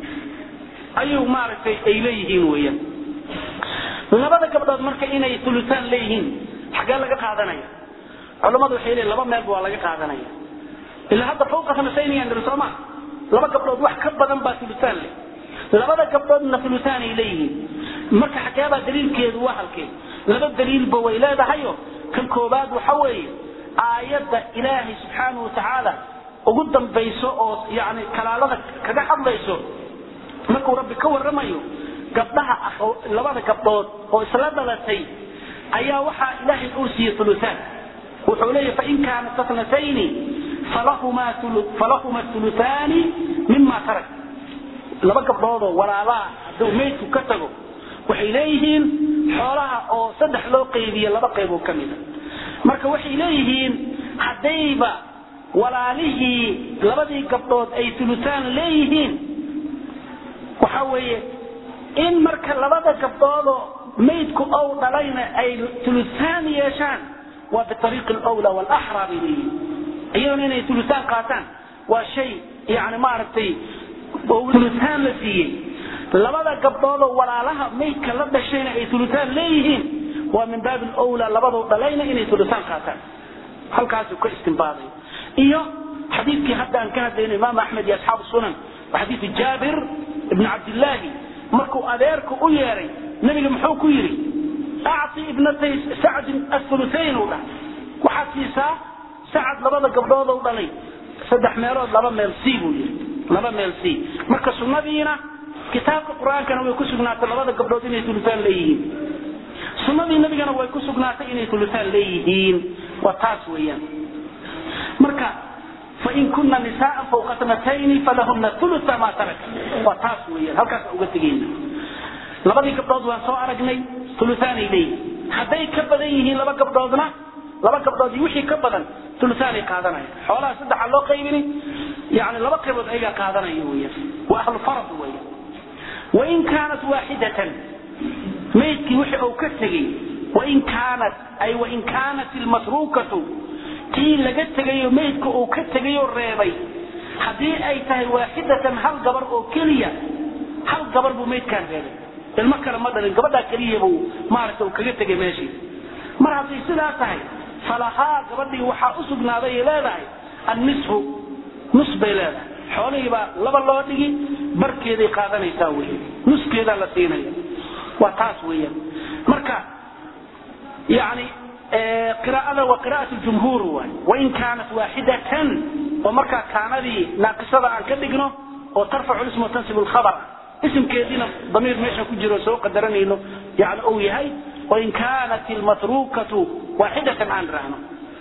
S1: ayuu maaragtay ay leeyihiin weeyaan labada gabdhood marka inay ulutaan leeyihiin xaggee laga qaadanaya culammadu waxay leeyihin laba meelba waa laga qaadanaya ilaa hadda fawqa tnatayniyan niri sooma laba gabdhood wax ka badan baa ulutaan leh labada gabdhoodna ulutaan ay leeyihiin marka xageebaa daliilkeedu waa halkee laba daliilba way leedahayo kan koobaad waxa weeye aayadda ilaahay subxaanahu watacaala ugu dambayso oo yani kalaalada kaga hadlayso markuu rabbi ka waramayo gabdhaha labada gabdhood oo isla dhalatay ayaa waxaa ilaahay uu siiyey ulutaan wuxuu leeyahy fain kaanat atnatayni falahuma uluaani mima tarak laba gabdhoodoo walaalaha hadduu maydku ka tago waxay leeyihiin xoolaha oo saddex loo qaybiye laba qayboo ka mida marka waxay leeyihiin haddayba walaalihii labadii gabdhood ay ulutaan leeyihiin waxa weeye in marka labada gabdhoodoo maydku ow dhalayna ay ulutaan yeeshaan waa biariiqi lwla walaxraa bay leeyihiin iyaduna inay ulutaan qaataan waa shay yani maaragtay ulutaan la siiyey labada gabdhoodoo walaalaha maydka la dhashayna ay ulutaan leeyihiin waa min baabi lwla labadoo dhalayna inay ulutaan qaataan halkaasuu ka istinbaaday iyo xadiidkii hadda aan ka hadlayno imaam axmed iyo asxaabu sunan waa xadiidu jaabir ibn cabdillaahi markuu adeerku u yeeray nabiga muxuu ku yidhi acti ibnatay sacdin auluayn u dhah waxaad siisaa sacad labada gabdhoodou dhalay saddex meelood laba meel c buu yidhi laba meel c marka sunnadiina kitaabka qur-aankana way ku sugnaatay labada gabdhood inay ulutaan leeyihiin sunnadii nabigana way ku sugnaatay inay ulutaan leeyihiin waa taas weeyaan marka fain kuna nisaaa fawqa tnatayni falahuna ulua maa taraka waa taas weeyaan halkaasa uga tegeyna labadii gabdhood waan soo aragnay uluaanay leeyihin hadday ka badan yihiin laba gabdhoodna laba gabdhood iyo wixii ka badan uluaanay qaadanaya xoolaha saddexa loo qaybini yani laba qaybood ayagaa qaadanaya weyan waa ahlufarad weyan wain kaanat waaxidatan maydkii wixii uu ka tegey wain kaanat ay wain kaanat ilmatruukatu tii laga tegayo maydka uu ka tegayoo reebay haddii ay tahay waaxidatan hal gabar oo keliya hal gabar buu maydkaan reebay ilmo kale ma dhalin gabadhaa keliya buu maaragta uu kaga tegay meeshii mar hadday sidaa tahay falahaa gabadhii waxaa u sugnaaday ay leedahay annisfu nus bay leedahay xoolihii baa laba loo dhigi barkeeday qaadanaysaa wey nuskeedaa la siinaya waa taas weeyaan marka yani qiraa'ada waa qiraa'at jumhuur waay wain kaanat waaxidatan oo markaa kaanadii naaqisada aan ka dhigno oo tarfacu isma tansib lkhabar isimkeediina damiir meesha ku jiro soo qadaranayno yani uu yahay wain kaanat ilmatruukatu waaxidatan aan rahno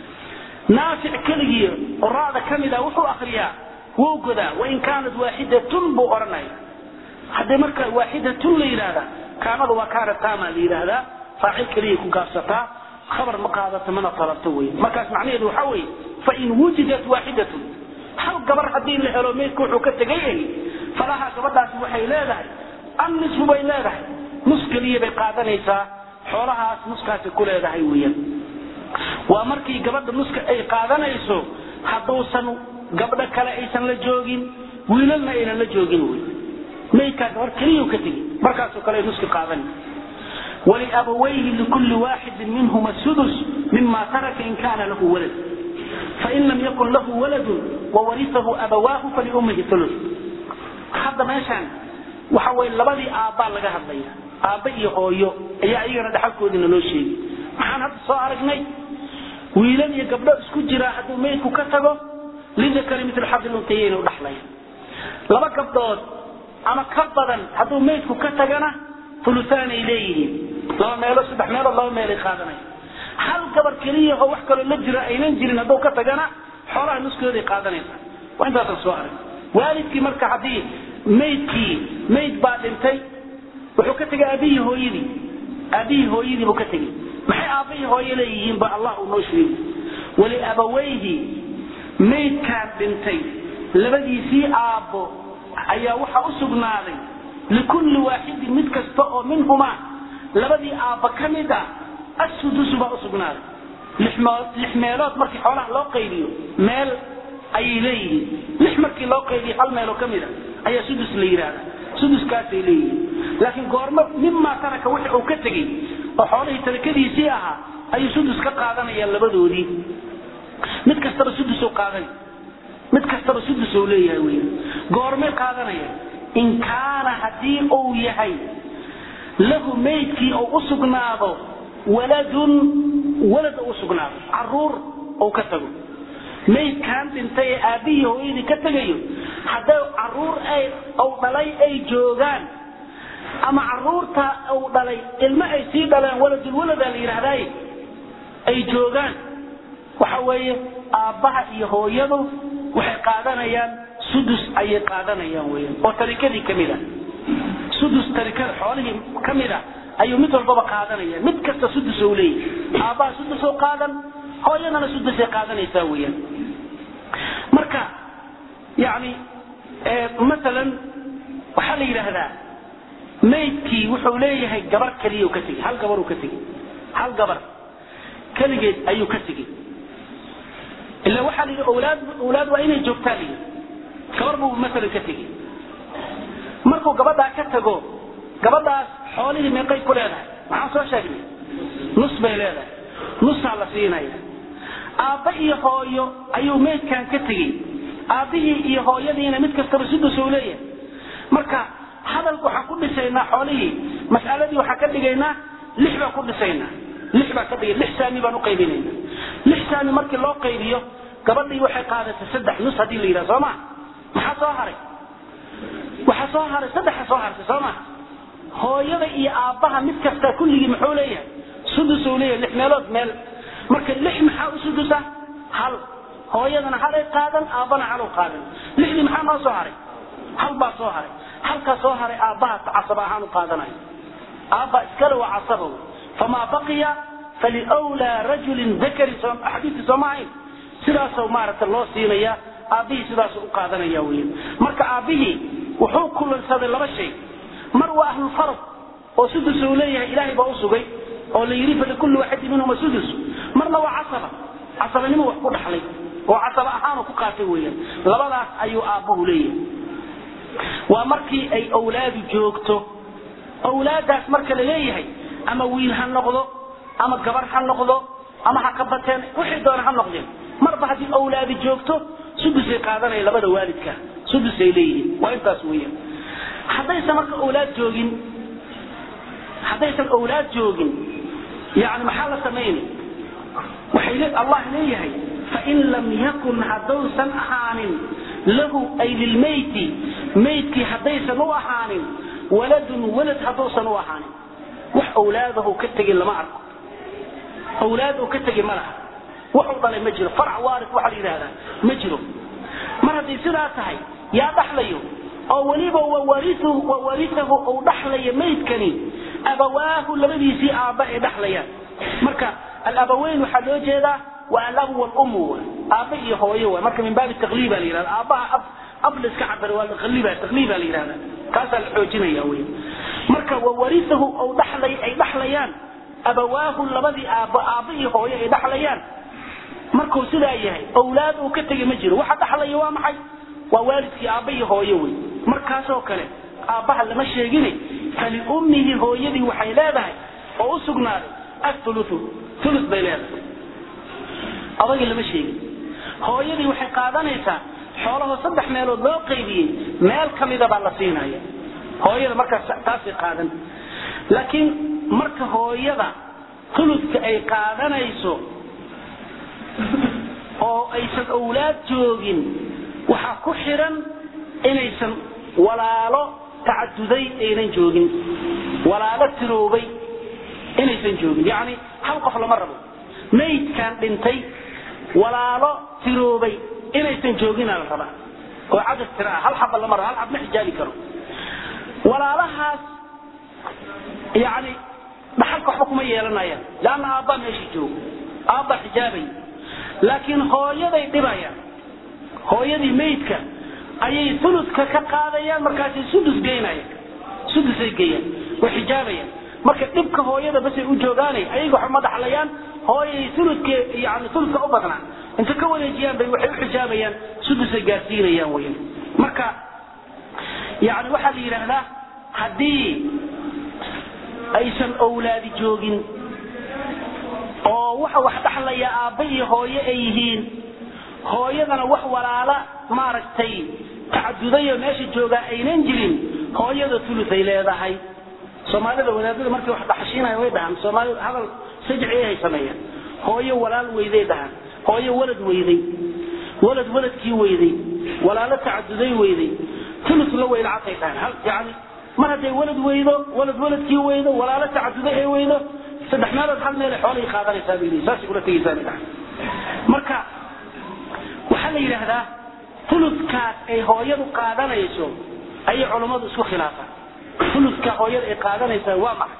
S1: naafic keligii oo ra'da ka mida wuxuu akriyaa wuu godaa wain kaanat waaxidatun buu odhanaya haddii marka waaxidatun la yidhaahdaa kaanada waa kaana taama la yidhaahdaa faacil keliya ku gaabsataa khabar ma qaadato mana talabto wey markaas macnaheedu waxaa weeye fain wujidat waaxidatun hal gabar haddii la helo meydka wuxuu ka tegay ay falaha gabadhaasi waxay leedahay annisfu bay leedahay nus keliya bay qaadanaysaa xoolahaas nuskaasi ku leedahay weeyaan waa markii gabadha nuska ay qaadanayso hadduusan gabdho kale aysan la joogin wiilalna aynan la joogin wey maydkaa gabar keliyuu ka tegey markaasoo kale ay nuski qaadanay waliabawayhi likulli waaxidin minhuma sudus mima taraka in kaana lahu walad fain lam yakun lahu waladun wawarisahu abawaahu faliummihi ulu hadda meeshaan waxa weye labadii aabbaa laga hadlaya aabba iyo hooyo ayaa iyagana dhaxalkoodiina loo sheegay maxaan hadda soo aragnay wiilal iyo gabdho isku jiraa hadduu maydku ka tago lidakari mitl xabdi luntayeyna u dhaxlaya laba gabdhood ama ka badan hadduu maydku ka tagana ulusaanay leeyihiin laba meelo saddex meelood laba meelay qaadanaya hal gabar keliya oo wax kaloo la jira aynan jirin hadduu ka tagana xoolaha nuskooday qaadanaysa waa intaasan soo arag waalidkii marka haddii maydkii mayd baa dhintay wuxuu ka tegay aabihii hooyadii aabihii hooyadii buu ka tegey maxay aabbahii hooye leeyihiin ba allah uu noo sheegi waliabawayhi maydkaan dhintay labadiisii aabbo ayaa waxaa u sugnaaday likulli waaxidin mid kasta oo minhumaa labadii aabba ka mid a assudusu baa u sugnaaday lix meelood markii xoolaha loo qaybiyo meel ayay leeyihiin lix markii loo qaybiyo hal meeloo ka mida ayaa sudus la yidhaahda suduskaasay leeyihiin laakiin goormo mimaa taraka wixii uu ka tegey oo xoolihii tarakadiisii ahaa ayuu sudus ka qaadanayaan labadoodii mid kastaba sudusuu qaadanay mid kastaba sudusuu leeyahay wey goormay qaadanaya in kaana haddii uu yahay lahu maydkii uu u sugnaado waladun walad u sugnaado caruur uu ka tago maydkaan dhintay ee aabbihii hooyadii ka tegayo hadday caruur ay uu dhalay ay joogaan ama caruurta uu dhalay ilmo ay sii dhaleen waladulwaladaa la yidhaahdaaye ay joogaan waxa weeye aabbaha iyo hooyadu waxay qaadanayaan sudus ayay qaadanayaan weyan oo tarikadii ka mid a sudus tarikada xoolihii ka mid a ayuu mid walbaba qaadanaya mid kasta sudus ou leeyahy aabbaha sudus oo qaadan hooyadana sudusay qaadanaysaa weeyaan marka yani maalan waxaa la yidhaahdaa maydkii wuxuu leeyahay gabar keliya ka tegey hal gabar uu ka tegey hal gabar keligeed ayuu ka tegey ila waxaa la yidhi awlaad awlaad waa inay joogtaa la yidhi gabar buu maalan ka tegey markuu gabadhaa ka tago gabadhaas xoolihii meeqay ku leedahay maxaan soo sheegnay nus bay leedahay nusaa la siinaya aabba iyo hooyo ayuu meydkan ka tegey aabbihii iyo hooyadiina mid kastaba sudus uu leeyahay marka hadalka waxaan ku dhisaynaa xoolihii mas'aladii waxaan ka dhigaynaa lix baan ku dhisaynaa lix baan ka dhigay lix saami baan u qaybinayna lix saami markii loo qaybiyo gabadhii waxay qaadatay saddex nus haddii la yidhaha soo ma maxaa soo haray waxaa soo haray saddexa soo hartay soo ma hooyada iyo aabbaha mid kasta kulligii muxuu leeyahay sudus uu leeyahay lix meelood meel marka lix maxaa u sudusa hal hooyadana halay qaadan aabbana haluu qaadan lixdii maxaa noo soo haray hal baa soo haray halkaa soo haray aabbaha casaba ahaan u qaadanayo aabba iskale waa casaba famaa baqiya faliwlaa rajulin dakari xadiidkii sooma ahayn sidaasoo maaragta loo siinaya aabbihii sidaasuu u qaadanaya weyan marka aabbihii wuxuu kulansaday laba shay mar waa ahlulfarad oo sudus uu leeyahay ilaahay baa u sugay oo la yidhi falikulli waaxidin minhuma sudus marna waa casaba casabanimo wax ku dhaxlay oo casaba ahaanu ku qaatay weeyaan labadaas ayuu aabbuhu leeyahay waa markii ay awlaadu joogto awlaadaas marka la leeyahay ama wiil ha noqdo ama gabar ha noqdo ama ha ka bateen wixii doona ha noqdeen marba haddii awlaadi joogto sudusay qaadanaya labada waalidka sudusay leeyihiin waa intaas weeyaan haddaysan marka awlaad joogin haddaysan awlaad joogin yani maxaa la samaynay waxay allah leeyahay fain lam yakun haddausan ahaanin lahu ay lilmayti maydkii haddaysan u ahaanin waladun walad hadduusan u ahaanin wax awlaadahu ka tegin lama arko awlaad uu ka tegi ma laha waxuu dhalay ma jiro farac waaris waxaa la yidhahdaa ma jiro mar hadday sidaa tahay yaa dhaxlayo oo weliba wawarisahu uu dhaxlaya maydkani abawaahu labadiisii aabba ay dhaxlayaan marka alabaweyn waxaa loo jeedaa waa alabu walumu aabba iyo hooyo wa marka min baabi taqliiba la yidhahda aabbaha ab la iska cabara waa taqliiba taqliiba la yidhahda kaasaa la xoojinaya wey marka wawarisahu uu dhaxlay ay dhaxlayaan abawaahu labadii aabbo aabba iyo hooyo ay dhaxlayaan markuu sidaa yahay awlaad uu ka tegay ma jiro waxa dhaxlaya waa maxay waa waalidkii aabba iyo hooyo wey markaasoo kale aabbaha lama sheegine faliummihi hooyadii waxay leedahay oo u sugnaaday athuluthu thuluth bay leedahay adagii lama sheegin hooyadii waxay qaadanaysaa xoolahoo saddex meelood loo qaybiyey meel ka mida baa la siinaya hooyada markaas taasay qaadan laakiin marka hooyada thuluthka ay qaadanayso oo aysan awlaad joogin waxaa ku xiran inaysan walaalo tacaduday aynan joogin walaalo tiroobay inaysan joogin yacni hal qof lama rabo maydkan dhintay walaalo tiroobay inaysan joogina la rabaa oo cadad tira ah hal xaba lama rabo hal xab ma xijaabi karo walaalahaas yacni dhaxalka waxba kuma yeelanayaan leanna aabbaa meeshii joogo aabbaa xijaabay laakiin hooyaday dhibayaan hooyadii maydka ayay uludka ka qaadayaan markaasay sudus geynayaan sudusay geeyaan way xijaabayaan marka dhibka hooyada basay u joogaanay ayaga waxa ma dhaxlayaan hooyay uludke yani uludka u badnaa inta ka wareejiyaan bay waxay u xijaabayaan sudusay gaarsiinayaan weyan marka yani waxaa la yidhaahdaa haddii aysan owlaadi joogin oo waxa wax dhaxlaya aabba iyo hooye ay yihiin hooyadana wax walaala maaragtay tacadudayo meesha joogaa aynan jirin hooyada ulutay leedahay soomaalida wadaadada markay wax dhaxashiinaya way dhahaan soomaalida hadal sajci ay sameeyaan hooyo walaal weyday dhahaan hooyo walad weyday walad waladkii weyday walaalo tacaduday weyday ulus la weylacatay dhahaan yani mar hadday walad weydo walad waladkii weydo walaalo tacaduday ay weydo saddex meelood hal meelay xoolahii qaadanaysaa bay saasay ula tegaysaa bay dhahaan marka waxaa la yidhaahdaa uludkaas ay hooyadu qaadanayso ayay culammadu isku khilaafaan uludka hooyada ay qaadanaysaa waa maxay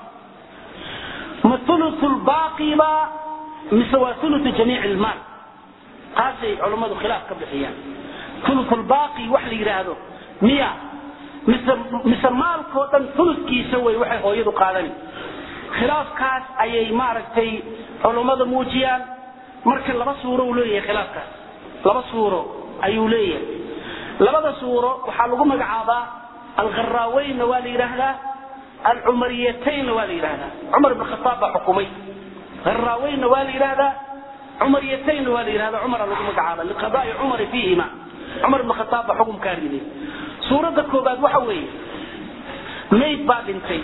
S1: ma ulu lbaaqiba mise waa ulu jamiic ilmaal taasay culammadu khilaaf ka bixiyaan ulu lbaaqi wax la yidhaahdo miya mise mise maalkoo dhan uludkiisa wey waxay hooyadu qaadani khilaafkaas ayay maaragtay culummada muujiyaan marka laba suuro uu leeyahay khilaafkaas laba suuro ayuu leeyahay labada suuro waxaa lagu magacaabaa alkharaaweynna waa la yidhaahdaa alcumariyataynna waa la yidhaahdaa cumar ibn khataab baa xukumay haraaweynna waa la yidhaahdaa cumariyataynna waa la yidhahdaa cumara lagu magacaaba liqadaai cumari fiihima cumar ibn khataab baa xukumkaa riday suuradda koobaad waxa weeye mayd baa dhintay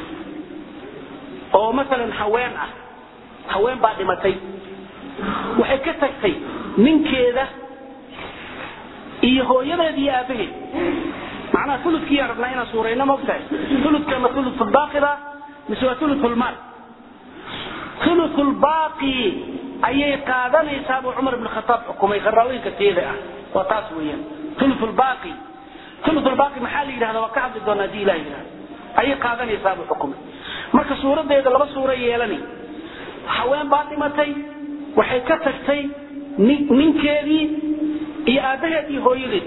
S1: oo masalan haween ah haween baa dhimatay waxay ka tagtay ninkeeda iyo hooyadeed iyo aabaheed macnaha uludkiiyaa rabnaa inaan suurayno maogtahay uludka ma ululbaaqida mise waa ululmaal ululbaaqi ayay qaadanaysaa buu cumar ibn khataab xukumay kharaaweynka teeda ah waa taas weeyaan ululbaaqi ululbaaqi maxaa la yidhahda waa ka hadli doonaa hadii ilah yidhahda ayay qaadanaysaa buu xukumay marka suuradeeda laba suuro yeelani haween baa dhimatay waxay ka tagtay ninkeedii iyo aabbaheed iyo hooyadeed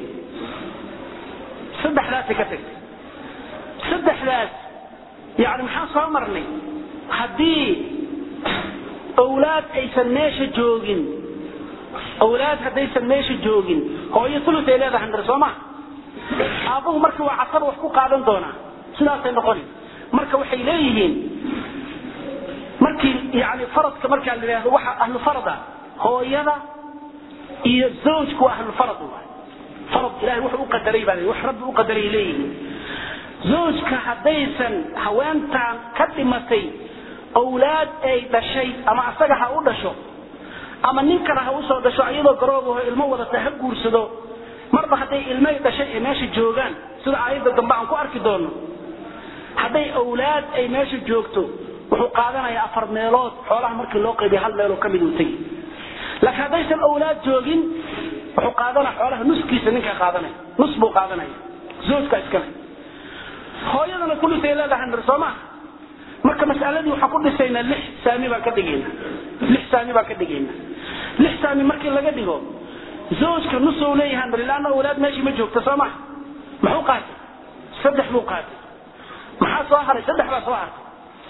S1: saddexdaasay ka tagtay saddexdaas yani maxaan soo marnay haddii owlaad aysan meesha joogin owlaad haddaysan meesha joogin hooyo ulus ay leedahay ndar soo ma aabbuhu marka waa casaba wax ku qaadan doonaa sidaasay noqoni marka waxay leeyihiin markii yani faradka markaa la yidhahdo waxa ahlu farada hooyada iyo zawjku waa ahlu farad waay farad ilahay wuxuu u qadaray baa wax rabbi u qadaray leeyihiin zawjka haddaysan haweentan ka dhimatay owlaad ay dhashay ama asaga ha u dhasho ama nin kale ha usoo dhasho iyadoo garoobaho ilmo wadata ha guursado marba hadday ilmay dhashay ee meesha joogaan sida aayadda dambe aan ku arki doono hadday owlaad ay meesha joogto wuxuu qaadanayaa afar meelood xoolaha markii loo qaybiya hal meeloo kamid uu tegi laakiin haddaysan owlaad joogin wuxuu qaadanaya xoolaha nuskiisa ninkaa qaadanaya nus buu qaadanaya zoojka iskale hooyadana kulisay leedahay mir soo maha marka mas'aladii waxaan ku dhisaynaa lix saami baan ka dhigayna lix saami baan ka dhigayna lix saami markii laga dhigo zoojka nus uu leeyahay mir ilaana owlaad meeshii ma joogta soo maha muxuu qaatay saddex buu qaatay maxaa soo haray saddex baa soo hartay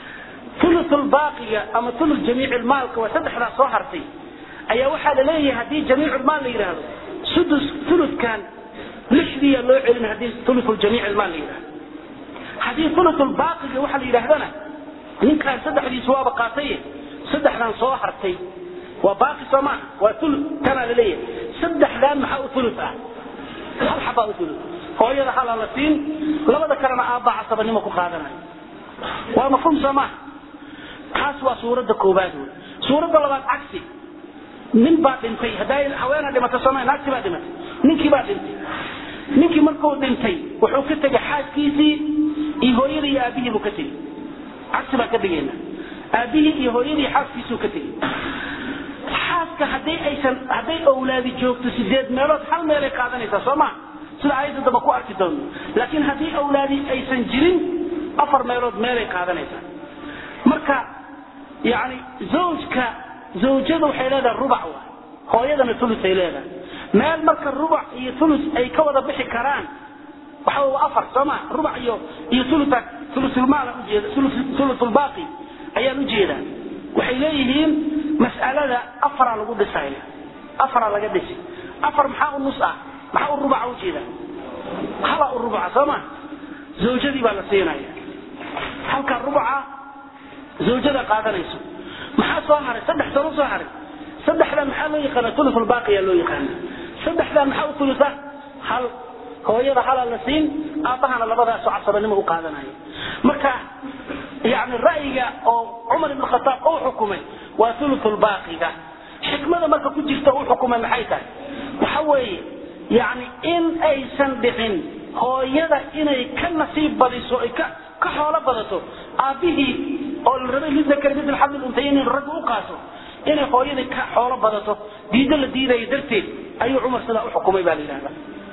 S1: ulu baaqiga ama ulu jamiic maalka waa saddexdaa soo hartay ayaa waxaa la leeyahay haddii jamiiculmaal la yidhaahdo sudus uludkan lixdiiya loo celin haddii ulu jamiic maal la yidhahdo haddii ulubaaqiga waxa la yidhaahdana ninkaan saddexdiisu waaba qaatay saddexdan soo hartay waa baaqi soo maaha waa ulu kanaa la leeyahay saddexdan maxaa u ulu ah hal xabaa u ulu hooyada halaa la siin labada kalena aabbaa casabanimo ku qaadanayo waa mafhuum soo maaha taas waa suuradda koobaad wey suuradda labaad cagsi nin baa dhintay hadday haweena dhimato sooma naagti baa dhimatay ninkii baa dhintay ninkii markuu dhintay wuxuu ka tegay xaaskiisii iyo hooyadii iyo aabbihii buu ka tegey cagsi baan ka dhigayna aabbihii iyo hooyadii xaaskiisuu ka tegey xaaska hadday aysan hadday owlaadi joogto sideed meelood hal meelay qaadanaysaa soo maa sida aayadda damba ku arki doono laakiin haddii owlaadi aysan jirin afar meelood meelay qaadanaysaa marka yani zawjka zawjada waxay leedahay rubac waay hooyadana ulusay leedahay meel marka rubuc iyo ulus ay ka wada bixi karaan waxa waa afar sooma rubuc iyo iyo uluta ulusulmaal ujeeda ulusulbaaqi ayaan ujeedaa waxay leeyihiin mas'alada afaraa lagu dhisaya afaraa laga dhisi afar maxaa u nus ah maxaa u rubuca ujeeda hala u rubuca sooma zawjadii baa la siinaya halka rubuca zawjada qaadanayso maxaa soo haray saddex sano soo haray saddexdan maxaa loo yaqaana ulusulbaaqiyaa loo yaqaana saddexdan maxaa u ulusa hal hooyada halaa la siin aabbahana labadaasoo casabanimo u qaadanaya marka yani ra'yiga oo cumar ibn khataab uu xukumay waa ulusulbaaqiga xikmada marka ku jirta uu xukumay maxay tahay waxa weeye yani in aysan dhicin hooyada inay ka nasiib badiso ay ka ka xoolo badato aabbihii oo la rabay lidakar midl xadl untayn in ragga u qaato inay hooyadii ka xoolo badato diido la diidayo darteed ayuu cumar sidaa u xukumay baa la yidhahda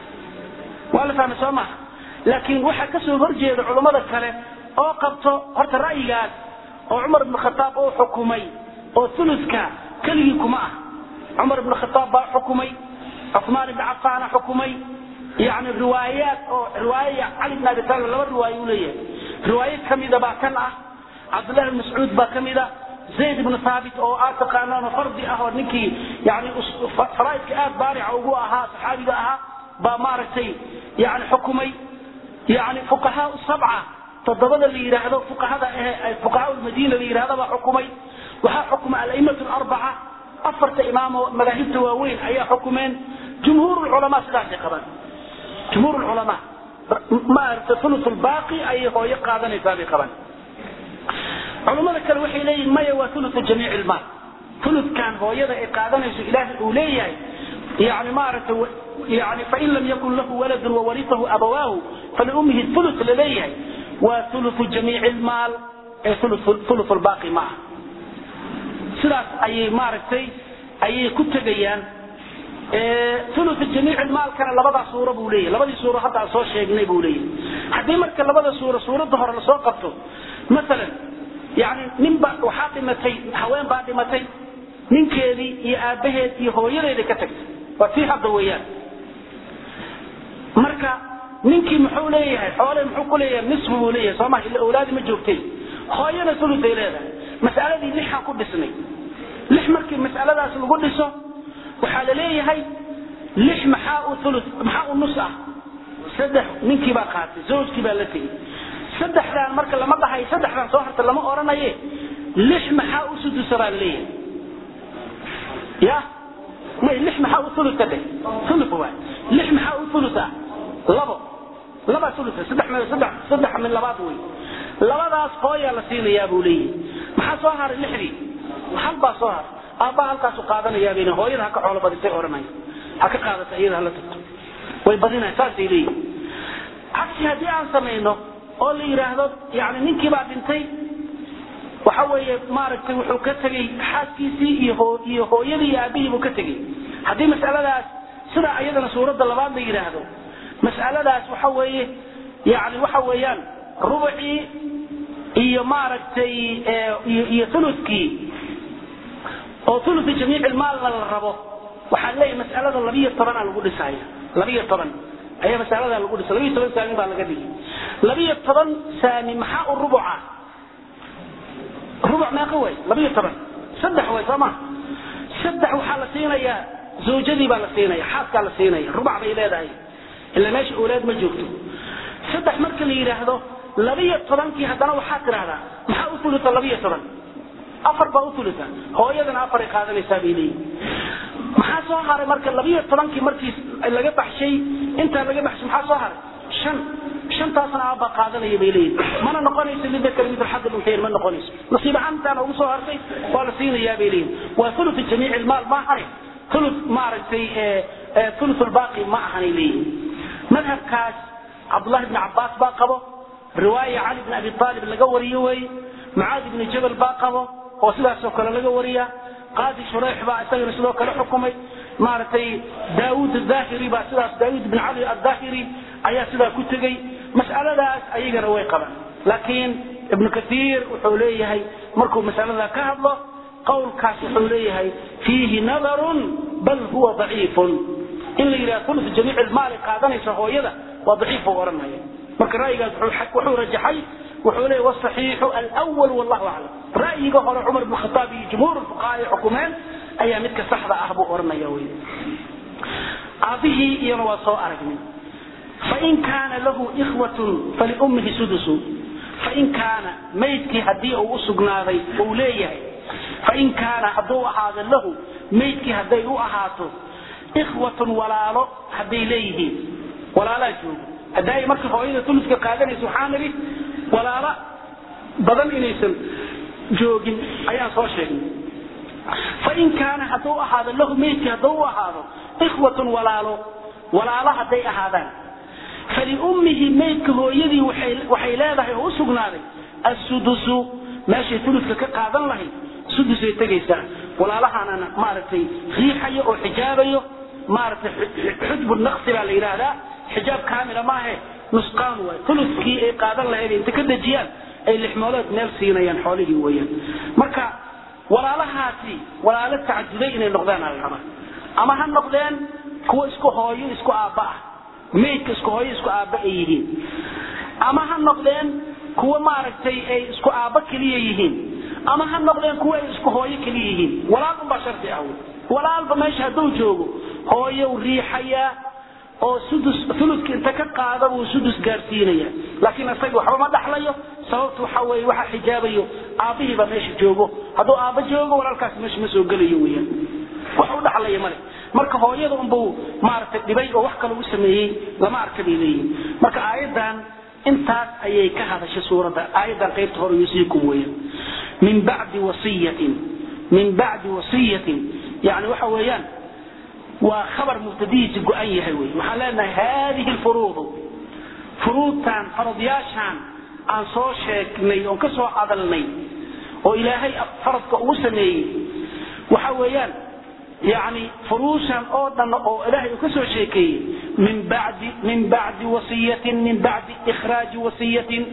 S1: waa la fahmay soo maha laakiin waxaa kasoo horjeeda culammada kale oo qabto horta ra'yigaas oo cumar ibn khataab uu xukumay oo uluska keligii kuma ah cumar ibn khataab baa xukumay cumaan ibn cafaana xukumay yani riwaayaat oo riwaaya cali bn abi talib laba riwaayo uu leeyahay riwaayo kamida baa kan ah cabdullahi bn mascuud baa kamida zayd ibn thaabit oo aad taqaanaan fardi ah oo ninkii yani faraaidka aad baarica ugu ahaa saxaabiga ahaa baa maaragtay yani xukumay yani fuqahaa sabca toddobada la yidhaahdo fuqahada eh fuqahaa lmadiina la yidhahdo baa xukumay waxaa xukuma alaimat larbaca afarta imaam oo madaahibta waaweyn ayaa xukumeen jumhuur culamaa sidaasay qabaan jumhuur culamaa maaragtay thuluth lbaaqi ayay hooyo qaadanaysaa bay qabaan culimmada kale waxay leeyihin maya waa ulu jamiic ilmaal uludkan hooyada ay qaadanayso ilaahay uu leeyahay yani maaragtay yani fain lam yakun lahu waladun wawarisahu abawaahu faliummihi ulu laleeyahay waa ulu jamiic ilmaal ee ulu lbaaqi ma ah sidaas ayay maaragtay ayay ku tegayaan ulu jamiic ilmaalkana labadaa suuro buu leeyahay labadii suuro hadda aan soo sheegnay buu leeyahay haddii marka labada suuro suuradda hore lasoo qabto maalan yani ninba waxaa dhimatay haween baa dhimatay ninkeedii iyo aabbaheed iyo hooyadeeda ka tagtay waa tii hadda weeyaan marka ninkii muxuu leeyahay xoole muxuu ku leeyahay nisfu buu leeyahay sooma illa awlaadi ma joogtay hooyana uluday leedahay mas'aladii lixaan ku dhisnay lix markii mas'aladaas lagu dhiso waxaa la leeyahay lix maxaa u ulu maxaa u nus ah saddex ninkii baa qaatay zawjkii baa la tegey saddexdaan marka lama dhahayo saddexdaan soo harta lama oranaye lix maxaa u sudusa baa leeyahay ya may lix maxaa u uluka dheh ulu waay lix maxaa u ulus ah labo labaa ulusa saddex min saddex saddex min labaad wey labadaas hooyaa la siinayaa buu leeyahay maxaa soo haray lixdii hal baa soo haray aabbaa halkaasu qaadanayaa bayna hooyada ha ka xoolo badisay oranaya ha ka qaadata iyada hala tagto way badinaya saasay leeyihin cagsi haddii aan samayno oo la yidhaahdo yani ninkii baa dhintay waxa weeye maaragtay wuxuu ka tegey xaaskiisii iyo iyo hooyadii iyo aabihii buu ka tegey haddii mas'aladaas sidaa iyadana suuradda labaad la yidhaahdo mas'aladaas waxa weeye yani waxa weeyaan rubucii iyo maaragtay iyo ulukii oo uluki jamiic ilmaalna la rabo waxaan leeyahay mas'alada labiyo tobanaa lagu dhisaya labiyo toban ayaa masalada lagu dhisa labiyo toban saami baa laga dhigay labiyo toban saami maxaa u rubuca rubuc meeqa way labiyo toban saddex way soo ma saddex waxaa la siinayaa zawjadii baa la siinaya xaaskaa la siinaya rubac bay leedahay ila meesha awlaad ma joogto saddex marka la yidhaahdo labiyo tobankii haddana waxaa tidhahdaa maxaa u uluta labiyo toban afar baa u uluta hooyadana afaray qaadanaysaa bay leeyihin maxaa soo haray marka labiyo tobankii markii laga baxshay intaa laga baxshay maxaa soo haray shan shantaasna aabba qaadanaya bay leeyihin mana noqonayso lidakar mitl xad luntayn ma noqonayso nasiib ahaan intaana ugu soo hartay waa la siinayaa bay leeyihin waa ulu jamiic ilmaal ma ahane ulu maaragtay ulu lbaaqi ma ahanay leeyihin madhabkaas cabdullahi bni cabaas baa qabo riwaaya cali bni abi aalib laga wariyo weeye mucaadi bni jabal baa qabo oo sidaasoo kale laga wariya qaadi shureyx baa isagana sidoo kale xukumay maaragtay daawud aahiri baa sidaas daawud bin cali aahiri ayaa sidaa ku tegey mas'aladaas ayagana way qabaan laakiin ibnu kaiir wuxuu leeyahay markuu masalada ka hadlo qowlkaas wuxuu leeyahay fiihi nadarun bal huwa daciifun in la yidhaha ulu jamiic ilmaali qaadanaysa hooyada waa daciif buu odhanaya marka ra'yigaas wuxuu rajaxay wuxuu leeyahy wasaxiixu alwal wallahu aclam ra'yiga hore cumar bn khataab iyo jumhuur fuqahaa ay xukumeen ayaa midka saxda ah buu odhanaya wey aabihii iyana waa soo aragnay fain kaana lahu ikhwatun faliummihi sudusu fain kaana maydkii haddii uu usugnaaday uu leeyahay fain kaana hadduu ahaado lahu maydkii hadday u ahaato ikhwatun walaalo hadday leeyihiin walaalaa joogo hadda ay marka hooyada tuluska qaadanaysa waxaa nidhi walaalo badan inaysan joogin ayaan soo sheegnay fain kaana hadduu ahaado lahu maydkii hadduu u ahaado ikhwatun walaalo walaalo hadday ahaadaan faliummihi maydka hooyadii waxay leedahay oo u sugnaaday assudusu meeshay tuluska ka qaadan lahayd sudusay tegaysaa walaalahaanana maaragtay riixayo oo xijaabayo maaragtay xujbu naqsi baa la yidhaahdaa xijaab kaamila maahe nusqaan waay tuluskii ay qaadan lahayd inta ka dejiyaan ay lixmoolood meel siinayaan xoolihii weeyaan marka walaalahaasi walaalo tacaduday inay noqdaan ala rabaa ama ha noqdeen kuwa isku hooyo isku aabba ah maydka isku hooyo isku aabba ay yihiin ama ha noqdeen kuwa maaragtay ay isku aabba keliya yihiin ama ha noqdeen kuwa ay isku hooyo keliya yihiin walaal unbaa shardi ah walaalba meesha hadduu joogo hooyow riixayaa oo sudus uludka inta ka qaada buu sudus gaarsiinaya laakiin isaga waxba ma dhaxlayo sababtu waxa weeye waxa xijaabayo aabbihiiba meesha joogo hadduu aabba joogo walaalkaas meesha ma soo gelayo weeyaan wax u dhaxlaya male marka hooyada unbuu maaragtay dhibay oo wax kale u sameeyey lama arka bay leeyihin marka aayaddan intaas ayay ka hadashay suuradda aayaddan qaybta hore yusiikum weeyaan min bacdi wasiyatin min bacdi wasiyatin yani waxa weeyaan waa khabar mubtadihiisi go-an yahay wey waxaan leenahay haadihi lfuruudu furuudtan faradyaashaan aan soo sheegnay oon ka soo hadalnay oo ilaahay faradka ugu sameeyey waxa weeyaan yani furuushan oo dhan oo ilaahay uu ka soo sheekeeyey min bacdi min bacdi wasiyatin min bacdi ikhraaji wasiyatin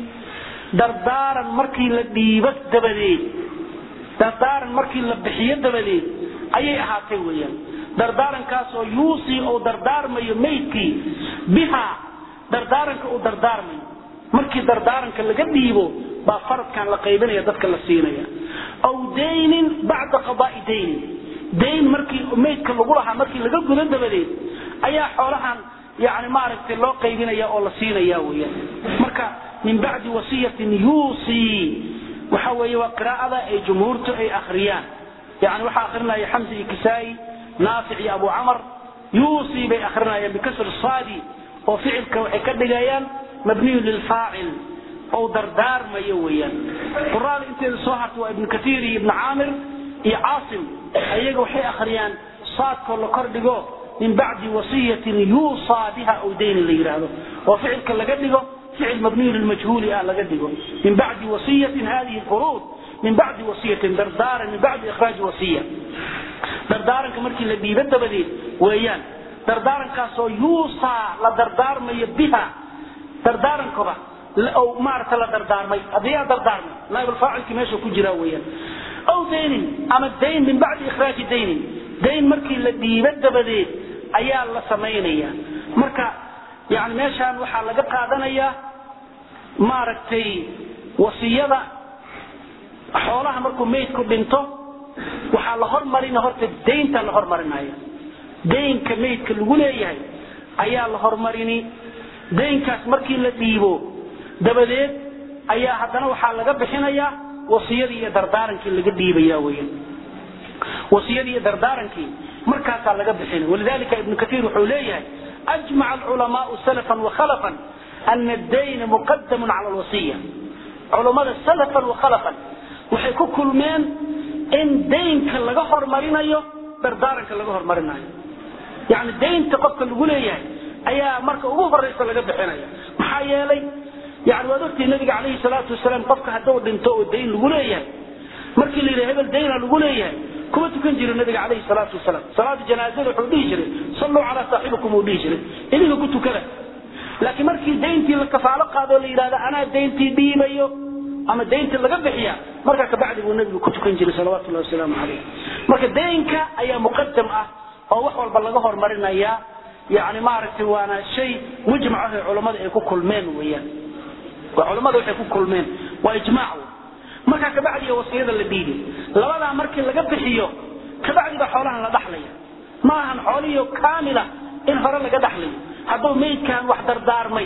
S1: dardaaran markii la dhiibo dabadeed dardaaran markii la bixiyo dabadeed ayay ahaatay weeyaan dardaarankaasoo yuusii uu dardaarmayo maydkii bihaa dardaaranka uu dardaarmayo markii dardaaranka laga dhiibo baa faradkan la qaybinaya dadka la siinaya aw daynin bacda qadaai daynin dayn markii maydka lagu lahaa markii laga gudo dabadeed ayaa xoolahan yani maaragtay loo qaybinaya oo la siinaya weeyaan marka min bacdi wasiyatin yuusii waxa weeye waa qiraa'ada ay jumhuurtu ay akhriyaan yani waxaa akhrinaya xamsi iyo kisaa'i naafic iyo abu camar yuusii bay akhrinayaan bikasri saadi oo ficilka waxay ka dhigayaan mabniyun lilfaacil oo dardaarmayo weeyaan quraada inteeda soo harta waa ibnu katiir iyo ibnu caamir iyo caasim ayaga waxay akhriyaan saadkoo la kordhigo min bacdi wasiyatin yuusaa biha aw daynin la yidhaahdo oo ficilka laga dhigo ficil mabniyu lilmajhuuli ah laga dhigo min bacdi wasiyatin hadihi furuud min bacdi wasiyatin dardaaran min bacdi ikhraaji wasiya dardaaranka markii la dhiibo dabadeed weeyaan dardaarankaasoo yuusaa la dardaarmayo biha dardaarankoba maarata la dardaarmay haddii yaa dardaarmay naaibulfaacilkii meesha ku jiraa weeyaan aw daynin ama dayn min bacdi ikhraaji daynin dayn markii la dhiibo dabadeed ayaa la samaynaya marka yani meeshaan waxaa laga qaadanayaa maaragtay wasiyada xoolaha markuu maydku dhinto waxaa la hormarina horta daynta la hormarinaya daynka maydka lagu leeyahay ayaa la hormarini daynkaas markii la dhiibo dabadeed ayaa haddana waxaa laga bixinayaa wasiyadii iyo dardaarankii laga dhiibaya weyan wasiyadii iyo dardaarankii markaasaa laga bixina walidalika ibnu katiir wuxuu leeyahay ajmaca alculamaau salafan wakhalafan ana addayna muqadamun cala alwasiya culammada salafan wakhalafan waxay ku kulmeen in daynka laga hormarinayo dardaaranka laga hormarinayo yani daynta qofka lagu leeyahay ayaa marka ugu horeysa laga bixinaya maxaa yeelay yani waad ogtii nabiga calayhi salaatu wasalaam qofka hadduu dhinto oo dayn lagu leeyahay markii la yidhaha hebel dayna lagu leeyahay kuma tukan jiro nabiga calayhi salaatu wasalaam salaada janaazada wuxuu dhihi jiray salluu calaa saaxibikum uu dhihi jiray idinka ku tukada laakiin markii dayntii la kafaalo qaado la yidhahda anaa dayntii dhiibayo ama daynta laga bixiya markaa kabacdi buu nabigu ku tukan jiray salawatu llahi wasalaamu calayh marka daynka ayaa muqadam ah oo wax walba laga hormarinaya yani maaragtay waana shay mujmac ah ee culammada ay ku kulmeen weeyaan waa culammada waxay ku kulmeen waa ijmaac wey markaa kabacdiga wasiyada la dhiibi labadaa markii laga bixiyo kabacdi baa xoolahan la dhaxlaya ma ahan xoolihiio kaamila in hore laga dhaxlayo hadduu maydkan wax dardaarmay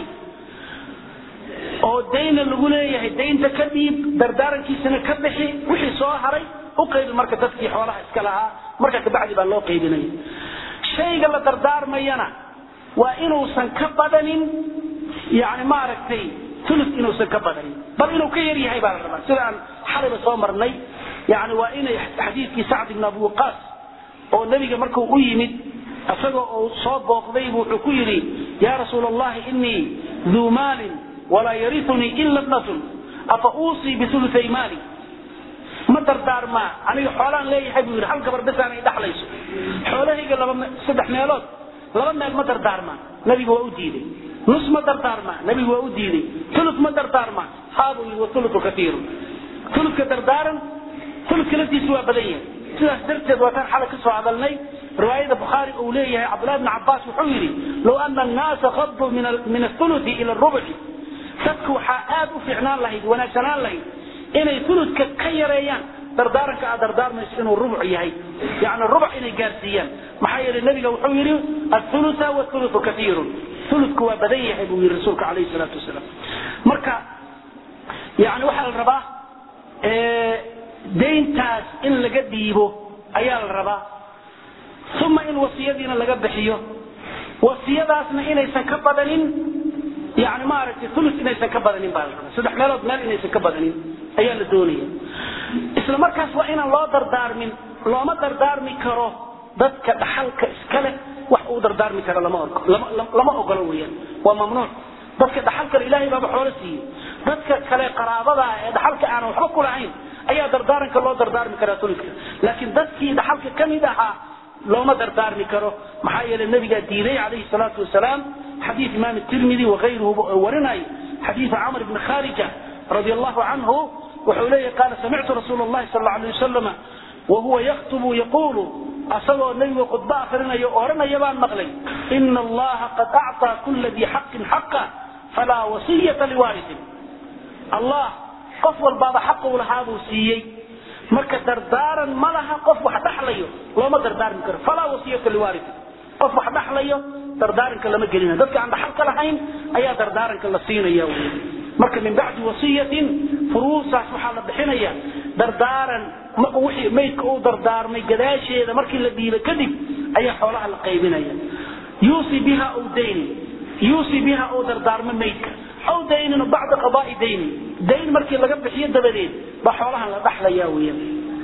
S1: oo dayna lagu leeyahay daynta ka dhiib dardaarankiisana ka bixi wixii soo haray u qaybi marka dadkii xoolaha iska lahaa marka kabacdi baa loo qaybinaya shayga la dardaarmayana waa inuusan ka badanin yani maaragtay ulu inuusan ka badanin bal inuu ka yar yahay baa la rabaa sida aan xalayba soo marnay yani waa inay xadiidkii sacd ibn abi waqaas oo nebiga markuu u yimid isagoo uu soo booqdaybu wuxuu ku yidhi ya rasuul allahi inii duu maalin walaa yariunii ila bnatun afa uusii biulutay maali ma dardaarmaa aniga xoolaan leeyahay buu yidhi hal gabar besaan ay dhaxlayso xoolahayga laba saddex meelood laba meel ma dardaarmaa nabiga waa u diiday nus ma dardaarmaa nabigu waa u diiday ulu ma dardaarmaa haabuu yidhi waulu kaiiru uludka dardaaran uludka laftiisa waa badan yahay sidaas darteed waataan xalay ka soo hadalnay riwaayada bukhaari uu leeyahay cabdullahi bn cabaas wuxuu yidhi low ana annaasa qaduu min auluti ila rubci dadku waxaa aad u fiicnaan lahayd wanaagsanaan lahayd inay uludka ka yareeyaan dardaaranka aad dardaarmayso inuu rubuc yahay yani rubuc inay gaarsiiyaan maxaa yeelay nabiga wuxuu yidhi athuluta wathuluthu kaiirun uludku waa badan yahay buu yidhi rasuulka calayhi salaatu wasalaam marka yani waxaa la rabaa dayntaas in laga dhiibo ayaa la rabaa uma in wasiyadiina laga bixiyo wasiyadaasna inaysan ka badanin yani maaragtay ulu inaysan ka badanin baa la rabaa saddex meelood meel inaysan ka badanin ayaa la doonaya isla markaas waa inaan loo dardaarmin looma dardaarmi karo dadka dhaxalka iskale wax uu dardaarmi karo lama ogolo weyaan waa mamnuuc dadka dhaxalkale ilaahay baaba xoolo siiyey dadka kale qaraabada ee dhaxalka aanan waxba ku lahayn ayaa dardaaranka loo dardaarmi karaa ulidka laakiin dadkii dhaxalka ka mid ahaa looma dardaarmi karo maxaa yeelay nabigaa diiday calayhi salaatu wasalaam xadiid imaam tirmidi wakayruhu warinayo xadiidu camr bni kharija radi allahu canhu wuxuu leeyahy qaala samictu rasuul llahi sal allau alay wasalama wahuwa yaktubu yaquulu asagoo nebigu khudba akrinayo odhanaya baan maqlay ina allaha qad acطaa kula dii xaqin xaqa falaa wasiyata liwaarisin allah qof walbaaba xaqa u lahaa buu siiyey marka dardaaran ma laha qof wax dhaxlayo looma dardaarmi karo falaa wasiyata liwaarisin qof wax dhaxlayo dardaaranka lama gelina dadka aan dhaxalka lahayn ayaa dardaaranka la siinaya wy marka min bacdi wasiyatin furuusaas waxaa la bixinaya dardaaran wixii maydka uu dardaarmay gadaasheeda markii la dhiibay kadib ayaa xoolaha la qaybinaya yuusi biha aw daynin yuusi biha uu dardaarmo maydka aw daynin bacda qadaai daynin dayn markii laga bixiyo dabadeed baa xoolahan la dhaxlaya weya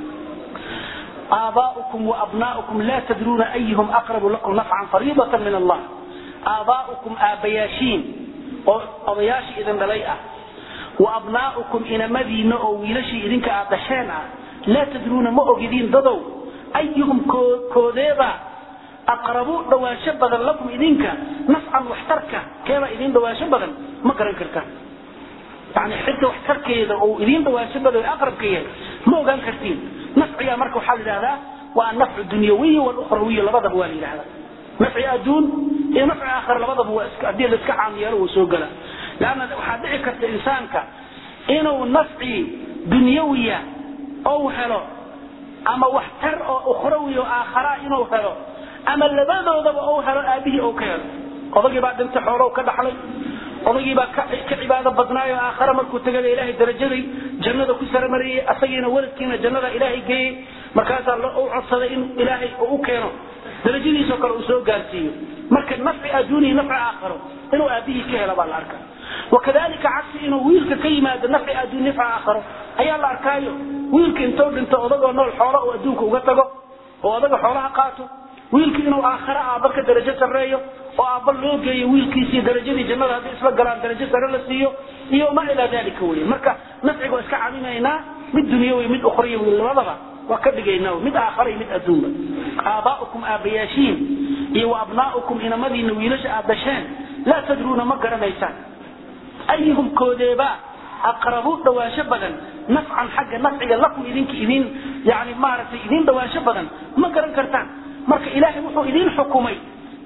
S1: آباؤكم وأبناؤكم لا تدرون أيهم أقرب لكم نفعا فريضة من الله آباؤكم آبياشين odayaashii idin dhalay ah wa abnaa'ukum inamadiinna oo wiilashii idinka aad dhasheen ah laa tadruuna ma ogidiin dadow ayuhum koodeeba aqrabu dhawaansho badan lakum idinka nafcan waxtarka keebaa idin dhawaansho badan ma garan kartaan yani xidda waxtarkeeda oo idin dhawaansho badan aqrabka yahay ma ogaan kartiin nafciga marka waxaa la yidhahdaa waa annafcu dunyawiyi walukhrawiyi labadaba waa la yidhahdaa nafci adduun iyo nafci aakhira labadaba waa haddii la iska caam yeelo wuu soo gala leanna waxaa dhici karta insaanka inuu nafci dunyawiya ou helo ama waxtar oo ukhrawi oo aakhara inuu helo ama labadoodaba ou helo aabihii ou ka helo odagii baa dhintay xoolow ka dhaxlay odagii baa ka cibaado badnaayo aakhara markuu tagada ilaahay darajaday jannada ku saramariyey asagiina waladkiina jannada ilaahay geeyey markaasaa u codsaday in ilaahay u keeno darajadiisoo kale uu soo gaarsiiyo marka nafci adduunihi nafci aakharo inuu aabihii ka helo baa la arkaa wakadalika cagsi inuu wiilka ka yimaado nafci adduun nafci aakharo ayaa la arkaayo wiilka intuu dhinto odagoo nool xoolo uu adduunka uga tago oo odaga xoolaha qaato wiilka inuu aakhare aabba ka darajo sarreeyo oo aabba loo geeyo wiilkiisii darajadii jannada hadday isla galaan darajo sare la siiyo iyo ma ilaa dalika wey marka nafciga waa iska camimaynaa mid dunyawi mid ukhriyawi labadaba waa ka dhigaynaa mid aakhara iyo mid adduunba aabaa'ukum aabbayaashiin iyo wa abnaa'ukum inamadiina wiilasha aad dhasheen laa tadruuna ma garanaysaan ayuhum koodeeba aqrabu dhawaansho badan nafcan xagga nafciga lakum idinka idin yani maaragtay idin dhawaansho badan ma garan kartaan marka ilaahay wuxuu idin xukumay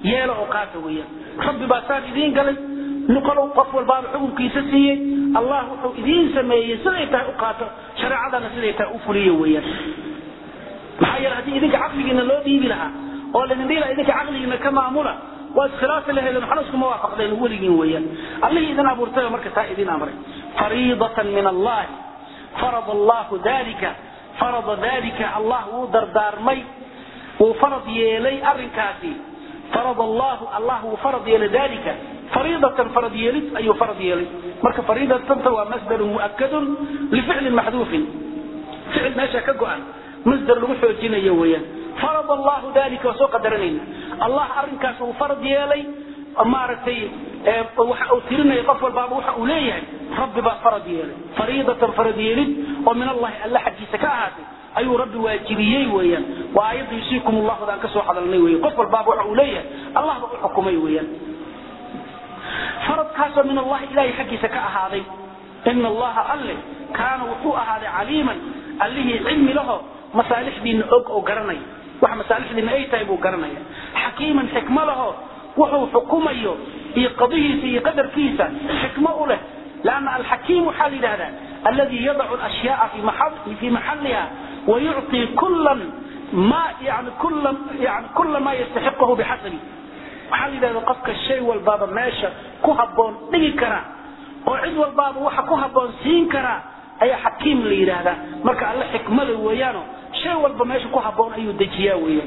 S1: yeelo oo qaata weeyaan rabbi baa saan idiin galay nuqalow qof walbaaba xukunkiisa siiyey allah wuxuu idiin sameeyey siday tahay u qaato shareecadana siday tahay u fuliyo weeyaan maxaa yeele haddii idinka caqligiina loo dhiibi lahaa oo laydin dhihi lahaa idinka caqligiina ka maamula waa iskhilaafi lahaydeen waxna iskuma waafaqdeen weligiin weeyaan allihii idin abuurtay marka taa idin amray fariidatan min allahi farada allahu dalika farada dalika allah wuu dardaarmay wuu farad yeelay arrinkaasi farad allahu allah wuu farad yeelay dalika fariidatan farad yeelid ayuu farad yeelay marka fariidatanta waa masdarun mu'akadun lificlin maxduufin ficil meesha ka go-an masdar lagu xoojinayo weeyaan farad allahu dalika waa soo qadaranayna allah arrinkaas uu farad yeelay maaragtay waxa uu tirinaya qof walbaaba waxa uu leeyahay rabbi baa farad yeelay fariidatan farad yeelid oo min allahi alla xaggiisa ka ahaatay ayuu rabbi waajibiyey weeyaan waa aayadda yusiikum allahu daan ka soo hadalnay weeye qof walbaaba waxa uu leeyahay allah ba u xukumay weeyaan faradkaasoo min allahi ilahay xaggiisa ka ahaaday ina allaha alle kaana wuxuu ahaaday caliiman allihii cilmi laho masaalixdiina og oo garanaya wax masaalixdiina ay tahay buu garanaya xakiiman xikmo laho wuxuu xukumayo iyo qadihiisa iyo qadarkiisa xikmo u leh lanna alxakiim waxaa la yidhahdaa alladii yadacu alashyaaa fi maxalliha wayucطi kulan ma yani kula yani kula ma yastaxiqahu bixasabi waxaa la yidhahda qofka shay walbaaba meesha ku habboon dhigi kara oo cid walbaaba waxa ku habboon siin karaa ayaa xakiim la yidhaahdaa marka alle xikmada weeyaano shay walba meesha ku habboon ayuu dejiyaa weeyaan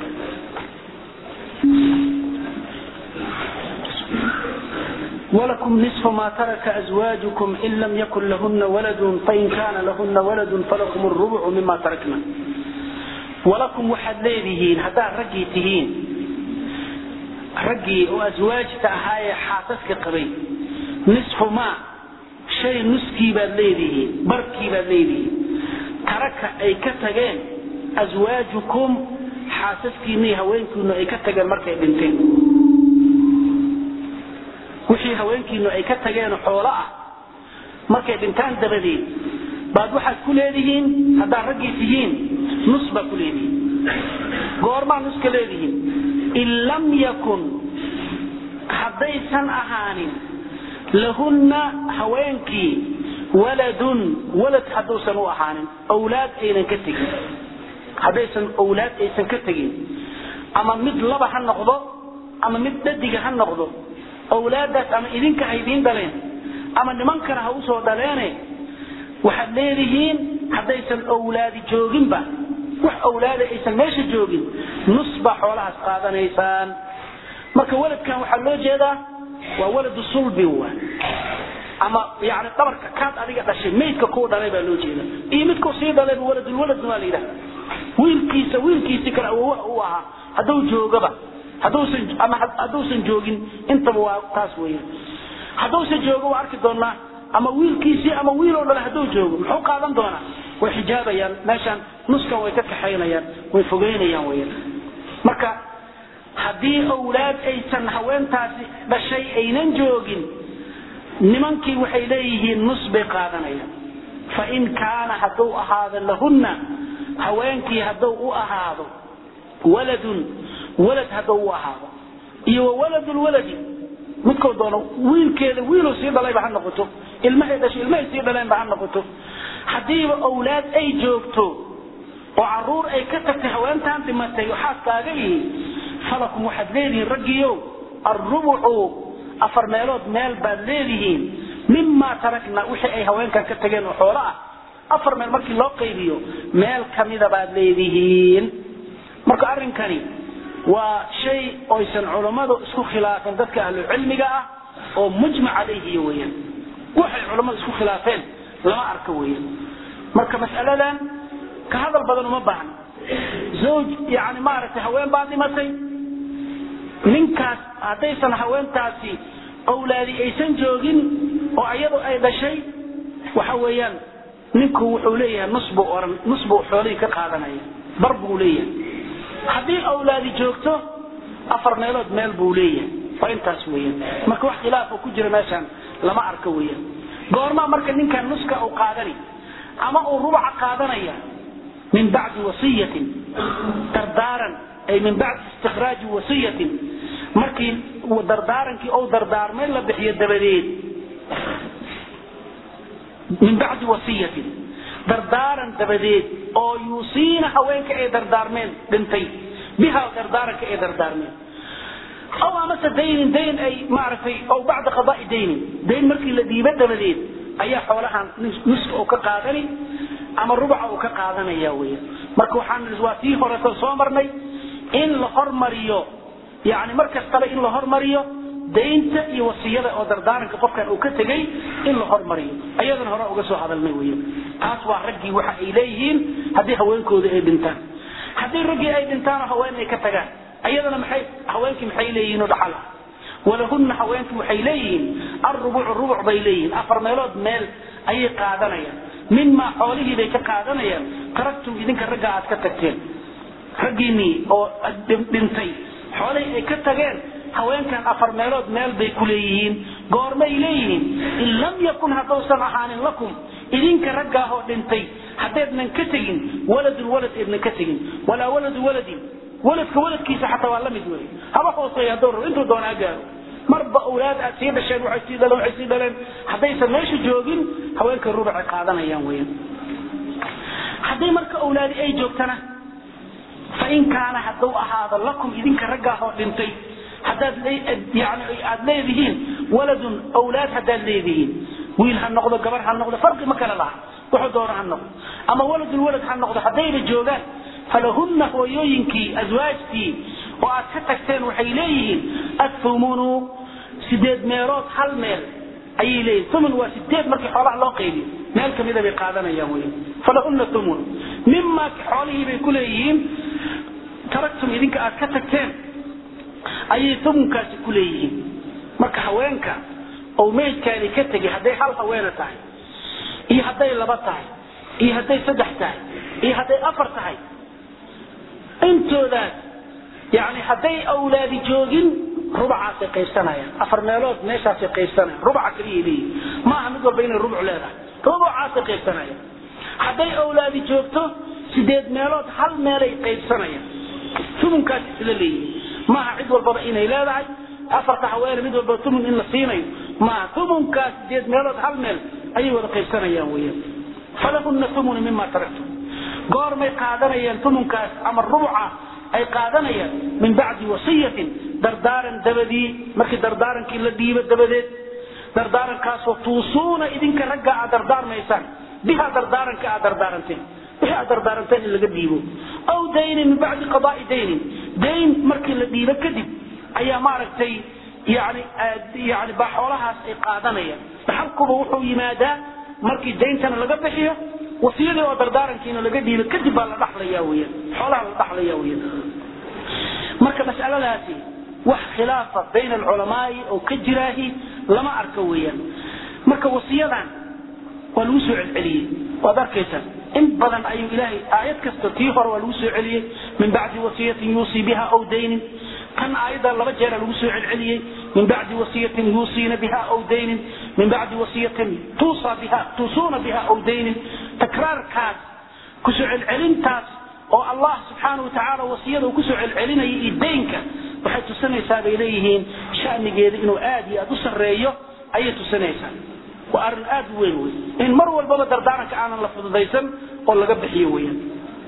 S1: ولكم نصف ما ترك أزواجكم إن لم يكن لهن ولد فإن كان لهن ولد فلكم الربع مما تركنا ولكم وحد ليدهين هذا رجي تهين رجي وأزواج تأهاي حاسسك قبي نصف ما شيء نسكي بالليدهين بركي بالليدهين ترك أي كتغين أزواجكم حاسسكي مي هوينكم أي كتغين مركي بنتين wixii haweenkiinu ay ka tageen xoolo ah markay dhintaan dabadeed baad waxaad ku leedihiin haddaad raggii tihiin nus baa ku leedihiin goormaa nuska leedihiin in lam yakun haddaysan ahaanin lahunna haweenkii waladun walad hadduusan u ahaanin owlaad aynan ka tegin haddaysan owlaad aysan ka tegin ama mid laba ha noqdo ama mid dhadiga ha noqdo awlaadaas ama idinka ha idiin dhaleen ama nimankana ha usoo dhaleene waxaad leedihiin haddaysan owlaadi jooginba wax owlaada aysan meesha joogin nus baa xoolahaas qaadanaysaan marka waladkan waxaa loo jeedaa waa waladu sulbi wa ama yani dhabarka kaad adiga dhashay maydka kuu dhalay baa loo jeeda iyo midkuu sii dhalayba waladulwaladna waa la yidhahda wiilkiisa wiilkiisii kale awowaha u ahaa hadduu joogaba hadduusan ama hadduusan joogin intaba waa taas weeyaan hadduusan joogo waa arki doonaa ama wiilkiisii ama wiiloo dhale hadduu joogo muxuu qaadan doonaa way xijaabayaan meeshaan nuskan way ka kaxaynayaan way fogeynayaan weeyaan marka haddii owlaad aysan haweentaasi dhashay aynan joogin nimankii waxay leeyihiin nus bay qaadanayaan fain kaana hadduu ahaado lahunna haweenkii hadduu u ahaado waladun walad hadduu u ahaado iyo wawaladulwaladi midkoo doono wiilkeeda wiiluu sii dhalayba ha noqoto ilmahay dhashay ilmahay sii dhaleenba ha noqoto haddiiba owlaad ay joogto oo caruur ay ka tagtay haweentaan dhimatay oo xaaskaaga ihi falakum waxaad leedihiin raggiiow arrubucu afar meelood meel baad leedihiin mimaa tarakna wixii ay haweenkan ka tageen oo xoolo ah afar meel markii loo qaybiyo meel kamida baad leedihiin marka arrinkani waa shay oysan culammadu isku khilaafeen dadka ahlucilmiga ah oo mujmac calayhi weyaan waxay culammadu isku khilaafeen lama arko weyan marka mas'aladan ka hadal badan uma baahna zawj yani maaragtay haween baa dhimatay ninkaas haddaysan haweentaasi owlaadi aysan joogin oo iyadu ay dhashay waxa weeyaan ninku wuxuu leeyahay nus buu oran nus buu xoolihii ka qaadanaya bar buu leeyahay haddii awlaadi joogto afar meelood meel buu leeyahay waa intaas weeyaan marka wax khilaaf oo ku jira meeshaan lama arko weeyaan goormaa marka ninkan nuska uu qaadani ama uu rubaca qaadanaya min bacdi wasiyatin dardaaran ay min bacdi istikhraaji wasiyatin markii dardaarankii ou dardaarmay la bixiyo dabadeed min bacdi wasiyatin dardaaran dabadeed oo yuusiina haweenka ay dardaarmeen dhintay biha dardaaranka ay dardaarmeen aw amase daynin dayn ay maaragtay aw bacda qadaai daynin dayn markii la dhiibo dabadeed ayaa xoolahan nuska uu ka qaadani ama rubaca uu ka qaadanaya weya marka waxaan waa tii horeto soo marnay in la hormariyo yani mar kastaba in la hormariyo daynta iyo wasiyada oo dardaaranka qofkan uu ka tegay in la hormariyo ayadana hore uga soo hadalnay wey taas waa raggii waxa ay leeyihiin haddii haweenkooda ay dhintaan haddii raggii ay dhintaanoo haween ay ka tagaan ayadana maxay haweenkii maxay leeyihiin oo dhaxala walahunna haweenkii waxay leeyihiin alrubucu rubuc bay leeyihiin afar meelood meel ayay qaadanayaan mimaa xoolihii bay ka qaadanayaan taraktum idinka ragga aad ka tagteen raggiinii oo dhintay xoolihii ay ka tageen haweenkan afar meelood meel bay ku leeyihiin goormay leeyihiin in lam yakun haddausan ahaanin lakum idinka raggaahoo dhintay haddaydnan ka tegin waladun walad eednan ka tegin walaa waladu waladin waladka waladkiisa xataa waa la mid wey haba hooseeya hadduu rabo intuu doonaa gaaro marba awlaad aad sii dhasheen waxay sii dhaleen waxay sii dhaleen haddaysan meesha joogin haweenka rubacay qaadanayaan weyan haddii marka awlaadi ay joogtana fain kaana hadduu ahaado lakum idinka raggaahoo dhintay haddaad yani aad leedihiin waladun awlaad haddaad leedihiin wiil ha noqdo gabar ha noqdo farqi ma kala laha wuxuu doono ha noqdo ama waladun walad ha noqdo haddayna joogaan falahunna hooyooyinkii aswaajtii oo aad ka tagteen waxay leeyihiin athumunu sideed meelood hal meel ayay leeyihin thumun waa sideed markii xoolaha loo qaybiyo meel kamida bay qaadanayaan wey falahunna thumun mimaa xoolihii bay ku leeyihiin taraktum idinka aad ka tagteen ayay thumunkaasi ku leeyihiin marka haweenka oo meydkaani ka tegay hadday hal haweena tahay iyo hadday laba tahay iyo hadday saddex tahay iyo hadday afar tahay intoodaas yani hadday awlaadi joogin rubacaasay qaybsanayaan afar meelood meeshaasay qaybsanayaan rubaca kaliya leeyihin maaha mid walba inay rubuc leedahay rubucaasay qaybsanayaan hadday awlaadi joogto sideed meelood hal meelay qaybsanayaan tumunkaas isla leeyihin maaha cid walbaba inay leedahay afarta haweene mid walba tumun in la siinayo maaha tumunkaas sideed meelood hal meel ayay wada qaybsanayaan weyan falahunna tumunu mima taraktum goormay qaadanayaan tumunkaas ama rubuca ay qaadanayaan min bacdi wasiyatin dardaaran dabadii markii dardaarankii la dhiibo dabadeed dardaarankaasoo tuusuuna idinka ragga aad dardaarmaysaan biha dardaaranka aad dardaaranteen wixii aad dardaaranteen in laga dhiibo aw daynin min bacdi qadaai daynin dayn markii la dhiibo kadib ayaa maaragtay yani yani baa xoolahaas ay qaadanayaan dhaxalkuba wuxuu yimaadaa markii dayntana laga bixiyo wasiyadii oo dardaarankiina laga dhiibo kadib baa la dhaxlaya weyan xoolaha la dhaxlaya weyan marka mas'aladaasi wax khilaafa bayna alculamaai oo ka jiraahi lama arka weeyaan marka wasiyadan waa lagu soo celceliyey waad arkaysaa in badan ayuu ilaahay aayad kasta tii hore waa lagu soo celiyey min bacdi wasiyatin yuusii biha aw daynin kan aayadda laba jeera lagu soo celceliyey min bacdi wasiyatin yuusiina biha aw daynin min bacdi wasiyatin tuusaa biha tuusuuna biha aw daynin takraarkaas kusoo celcelintaas oo allah subxaana wa tacaala wasiyada uu kusoo celcelinaya iyo daynka waxay tusinaysaa bay leeyihiin shanigeeda inuu aad iyo aad u sarreeyo ayay tusinaysaa waa arrin aad u weyn wey in mar walbaba dardaaranka aanan la fududaysan oo laga bixiyo weeyaan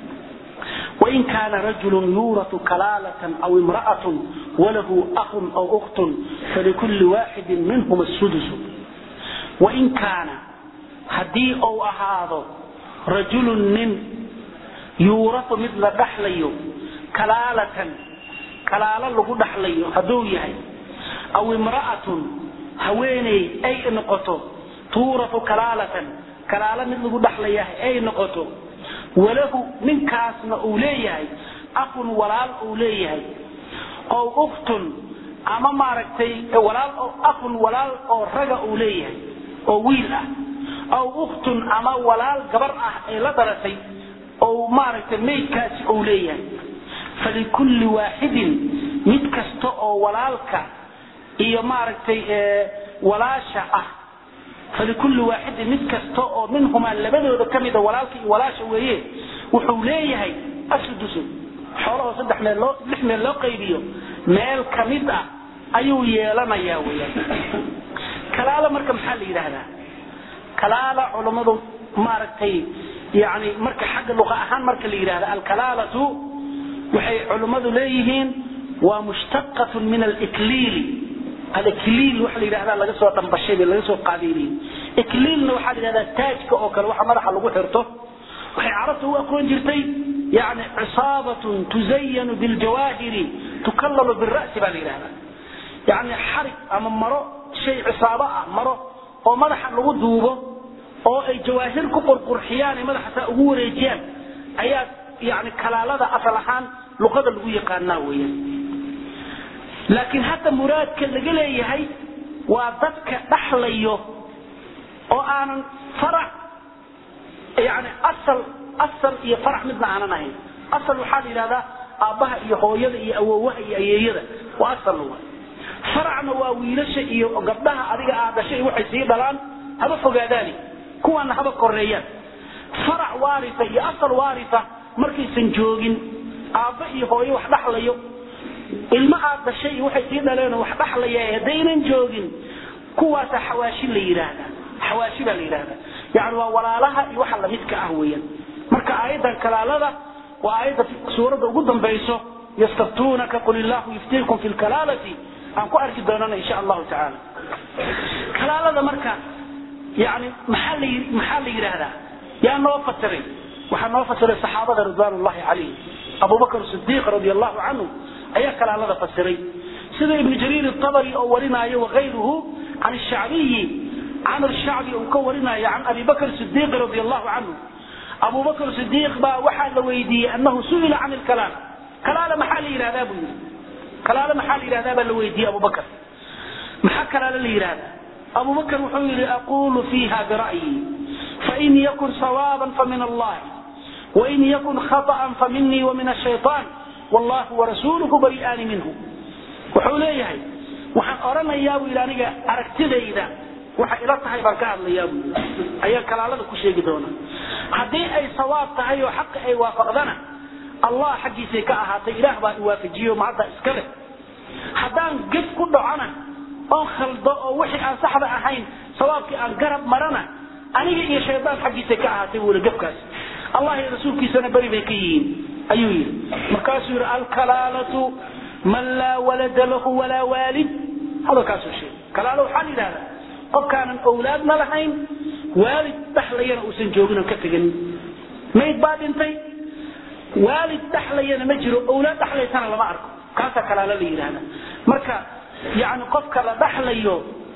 S1: وإن كان رجل يورث كلالة أو امرأة وله أخ أو أخت فلكل واحد منهما السدس وإن كان هدي أو أهاض رجل من يورث مثل دحليو كلالة كلالة لغو دحليو هدو يهي أو امرأة هويني أي نقطة تورث كلالة كلالة مثل لغو دحليه أي نقطة walahu ninkaasna uu leeyahay aqun walaal uu leeyahay ow uktun ama maaragtay walaal aqun walaal oo raga uu leeyahay oo wiil ah aw uktun ama walaal gabar ah ee la dhalatay oo maaragtay maydkaasi uu leeyahay falikulli waaxidin mid kasta oo walaalka iyo maaragtay walaasha ah falikulli waaxidin mid kasta oo minhumaa labadooda ka mida walaalka iyo walaasha weeye wuxuu leeyahay asudusu xoolahoo saddex meel loo lix meel loo qaybiyo meel ka mid ah ayuu yeelanayaa weyaan kalaala marka maxaa la yidhaahdaa kalaala culammadu maaragtay yani marka xagga luqa ahaan marka la yidhahda alkalaalatu waxay culummadu leeyihiin waa mushtaqatun min alikliili alikliil waxa la yidhahda laga soo dhambashay laga soo qaabeynayay ikliilna waxaa la yidhahdaa taajka oo kale waxa madaxa lagu xirto waxay carabta u aqoon jirtay yani cisaabatun tuzayanu biljawaahiri tukallalu bira'si baa la yidhahdaa yani xarig ama maro shay cisaabo ah maro oo madaxa lagu duubo oo ay jawaahir ku qurqurxiyaan ay madaxa saa ugu wareejiyaan ayaa yani kalaalada asal ahaan luqada lagu yaqaanaa weeyaan laakiin hadda muraadka laga leeyahay waa dadka dhaxlayo oo aanan farac yani asal asal iyo farac midna aanan ahayn asal waxaa la yidhahdaa aabbaha iyo hooyada iyo awowaha iyo ayeeyada waa asal wa faracna waa wiilasha iyo gabdhaha adiga aad dhashay waxay sii dhalaan haba fogaadaani kuwaana haba koreeyaan farac waaria iyo asal waaria markaysan joogin aabba iyo hooyo wax dhaxlayo ilmo aad dhashay iyo waxay sii dhaleenoo wax dhaxlaya haddaynan joogin kuwaasa xawaashi la yidhaahda xawaashi baa la yidhahda yani waa walaalaha iyo waxa lamidka ah weeyaan marka aayadan kalaalada waa aayadda suuradda ugu dambayso yastaftuunaka qul illahu yuftiikum fi lkalaalati aan ku arki doonana insha allahu tacaala kalaalada marka yani maxaa la maxaa la yidhaahdaa yaa noo fasiray waxaa noo fasiray saxaabada ridwaan ullahi calayhim abubakr sidiiq radi allahu canhu ayaa kalaalada fasiray sida ibnu jariir abari oo warinaayo wakayruhu can shacbiyi camr shacbi uu ka warinayo can abi bakr sidiiq radi allahu canhu abu bakr sidiiq baa waxaa la weydiiyey anahu su'ila can ilkalaala kalaala maxaa la yidhahdaa buu yidhi kalaala maxaa la yidhahdaa baa la weydiiyey abu bakr maxaa kalaala la yidhahdaa abu bakr wuxuu yidhi aqulu fiiha bira'yi fain yakun sawaaban famin allahi wain yakun khaطأa faminii wamin الshayطaan wallahu warasuuluhu bari'aani minhu wuxuu leeyahay waxaan odhanayaa buu yidhi aniga aragtidayda waxay ila tahay baan ka hadlayaa buu yidhi ayaan kalaalada ku sheegi doonaa haddii ay sawaab tahay oo xaqi ay waafaqdana allah xaggiisay ka ahaatay ilaah baa iwaafajiyo mahadda iska leh haddaan gef ku dhacona oon khaldo oo wixii aan saxda ahayn sawaabkii aan garab marana aniga iyo shaydaan xaggiisay ka ahaatay buu gafkaas allah iyo rasuulkiisana beri bay ka yihiin ayuu yidhi markaasuu yidhi alkalaalatu man laa walada lahu walaa waalid hadalkaasuu sheegay kalaalo waxaa la yidhahdaa qofkaanan owlaadna lahayn waalid dhaxlayana uusan joogin ka teganin mayd baa dhintay waalid dhaxlayana ma jiro owlaad dhaxlaysana lama arko kaasaa kalaalo la yidhahda marka yani qofka la dhaxlayo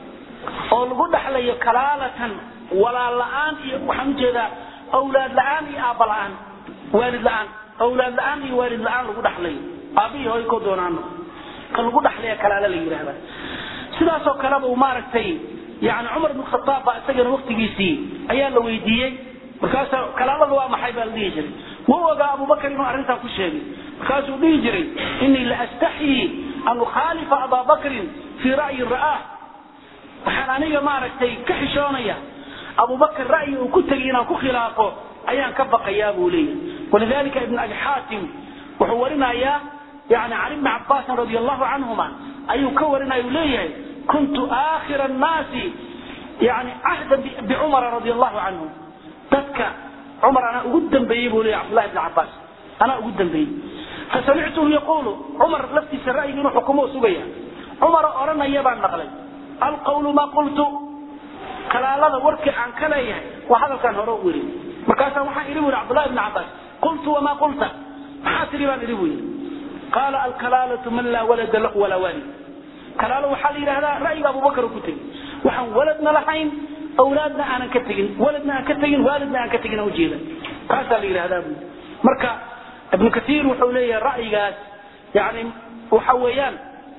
S1: oo lagu dhaxlayo kalaalatan walaal la'aan iyo waxaan ujeedaa awlaad la'aan iyo aabba la'aan waalid la'aan awlaad la'aan iyo waalid la'aan lagu dhaxlayo aabihii hooy ko doonaano ka lagu dhaxlaya kalaalo la yidhahda sidaasoo kaleba uu maaragtay yani cumar ibn khataab baa isagana waktigiisii ayaa la weydiiyey markaasa kalaalada waa maxay baa la dhihi jiray wuu ogaa abubakar inuu arrintaa ku sheegay markaasuu dhihi jiray inii la astaxyii an ukhaalifa abaa bakrin fii ra'yin ra'aah waxaan aniga maaragtay ka xishoonaya abubakar ra'yi uu ku tegay inaan ku khilaafo ayaan ka baqayaa buu leeyahay walidalika ibn abi xaatim wuxuu warinayaa yani can ibni cabaasin radi allahu canhuma ayuu ka warinaya uu leeyahay kuntu aakhira annaasi yani cahda bicumara radi allahu canhu dadka cumar anaa ugu dambeeyey buu leeyahy cabdullahi ibni cabaas anaa ugu dambeeyey fasamictuhu yaquulu cumar laftiisa ra'yiga inuu xukumo sugaya cumara odhanaya baan maqlay alqawlu ma qultu kalaalada warkii aan ka leeyahay waa hadalkaan hore u iri markaasaa waxaan idhi bu yidhi cabdullahi ibni cabaas qultu wamaa qulta maxaa tidhi baan idhi buu yidhi qaala alkalaalatu man laa walada lahu walaa waalid kalaalo waxaa la yidhahdaa ra'yiga abubakar ku tegey waxaan waladna lahayn awlaadna aanan ka tegin waladna aan ka tegin waalidna aan ka tegin aan ujeeda kaasaa la yidhahdaa buu marka ibnu kaiir wuxuu leeyahay ra'yigaas yani waxa weeyaan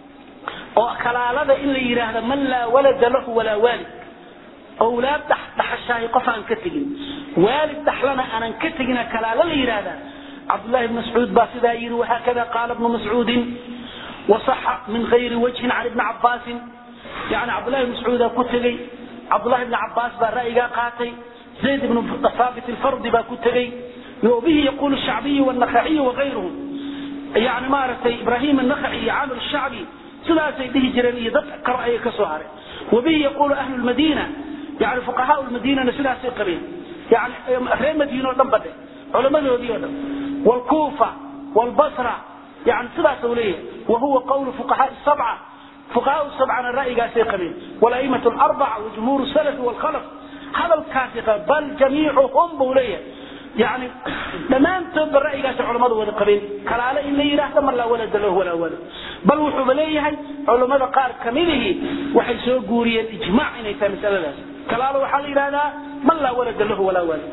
S1: oo kalaalada in la yidhaahda man laa walada lahu walaa waalid awlaad dhaxashaahi qof aan ka tegin waalid dhaxlana aanan ka tegina kalaalo la yidhaahdaa cabdullahi bn mascuud baa sidaa yidhi wahaakada qaala bnu mascuudin wasaxa min gayri wajhin can ibni cabaasin yani cabdullahi bn mascuudaa ku tegey cabdullahi bni cabaas baa ra'yigaa qaatay zayd ibnu thaabit alfardi baa ku tegey وبه يقول الشعبي والنخعي وغيرهم يعني ما رتي إبراهيم النخعي عامر الشعبي sidaasay dhihi jireen iyo dad kale ayay ka soo hareen wabihi yaquulu ahlu lmadiina yani fuqahaa lmadiinana sidaasay qabeen yani reer madiina oo dhan badhe culamadoodii oo dhan wlkuufa wlbasra yani sidaas u leeyahay wahuwa qawlu fuqahaa sabca fuqahaa sabcana ra'yigaasay qabeen walaimatu larbaca wajumhuur salafi wlkhalaf hadalkaasi bal jamiicuhum buu leeyahay yani dhammaantoodba ra'yigaasi culamadu wada qabeen kalaale in la yidhaahdo man laa walada lahu walaa walad bal wuxuuba leeyahay culammada qaar kamidihii waxay soo guuriyeen ijmac inay tahay masaladaas kalaalo waxaa la yidhahdaa man laa walada lahu walaa walad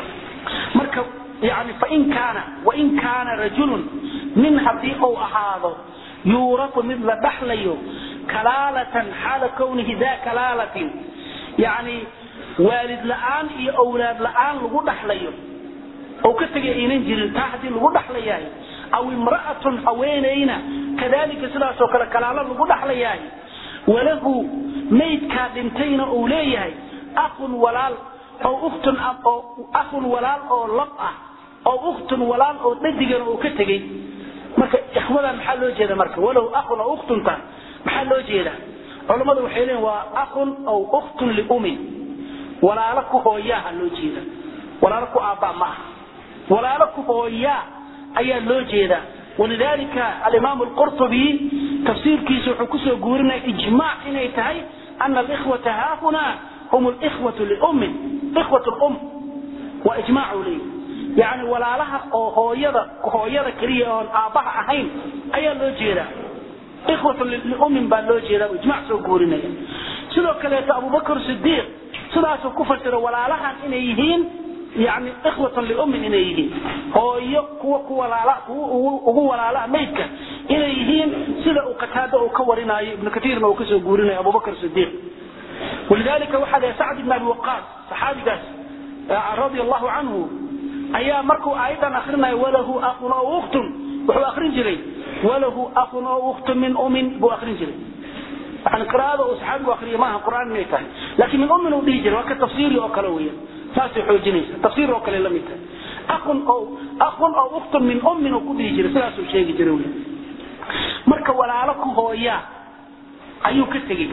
S1: marka yani fain kaana wain kaana rajulun nin haddii uu ahaado yuuratu mid la dhaxlayo kalaalatan xaala kownihi daa kalaalatin yani waalid la'aan iyo awlaad la'aan lagu dhaxlayo oo ka tegay aynan jirin taa haddii lagu dhaxlayahay aw imra'atun haweenayna kadalika sidaasoo kale kalaalo lagu dhaxlayahay walahu maydkaa dhintayna uu leeyahay akhun walaal oo ukhtun oo akhun walaal oo lab ah oo ukhtun walaal oo dhadigana uu ka tegey marka ikhwadan maxaa loo jeeda marka walahu akhun oo ukhtunta maxaa loo jeeda culammadu waxay leeyihin waa akhun aw ukhtun liumin walaalo ku hooyaaha loo jeeda walaalo ku aabbaa ma aha walaalo ku hooyaa ayaa loo jeedaa walidalika alimaam alqurtubi tafsiirkiisa wuxuu kusoo guurinaya ijmac inay tahay ana alikhwata haahuna hum likhwatu liummin ikhwat lum waa ijmac uu leeyahy yani walaalaha oo hooyada hooyada keliya oon aabbaha ahayn ayaa loo jeedaa ikhwatu liummin baa loo jeedaa ijmac soo guurinaya sidoo kaleeto abubakr sidiiq sidaasuu ku fasira walaalahan inay yihiin yani ikhwatan liummin inay yihiin hooyo kuwa ku walaala kuwa ugu walaalaha maydka inay yihiin sida uu qataada uu ka warinaayo ibnu katiirna uu kasoo guurinayo abubakr sidiiq walidalika waxaa leeyahay sacd ibn abi waqaas saxaabigaas radia allahu canhu ayaa markuu aayadan akrinayo walahu akhun oo ukhtun wuxuu akrin jiray walahu akhun oo ukhtun min umin buu akrin jiray yani qiraa'ada uu saxaabigu akriyo maaha qur'aan inay tahay laakiin min ummin uu dhihi jiray waa ka tafsiiri oo kale weeyaan saasay xoojinaysa tafsiir oo kale la mid tahay akhun oo akhun oo ukhtun min ummin uu ku dhihi jiray sidaasuu sheegi jiray weeyaan marka walaalo ku hooyaa ayuu ka tegey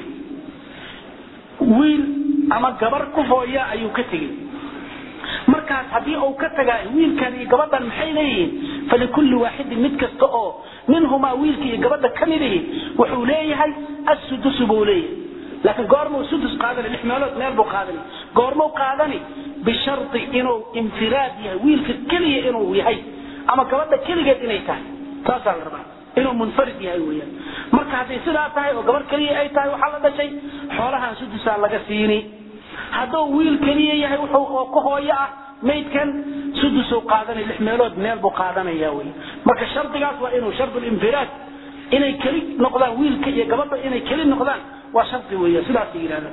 S1: wiil ama gabar ku hooyaa ayuu ka tegey markaas haddii uu ka tagaa wiilkan iyo gabadhan maxay leeyihiin falikulli waaxidin mid kasta oo minhumaa wiilka iyo gabadha ka midihi wuxuu leeyahay assudusu buu leeyahay laakiin goormuu sudus qaadani lix meelood meel buu qaadani goormuu qaadani bishardi inuu infiraad yahay wiilka keliya inuu yahay ama gabadha keligeed inay tahay taasaa la rabaa inuu munfarid yahay weyaan marka hadday sidaa tahay oo gabar keliya ay tahay waxaa la dhashay xoolahan sudusaa laga siini hadduu wiil keliya yahay wuxuu oo ku hooyo ah maydkan sudusuu qaadanay lix meelood meel buu qaadanaya wey marka shardigaas waa inuu shardulinfiraad inay keli noqdaan wiilka iyo gabadha inay keli noqdaan waa shardi weya sidaasay yidhahdaan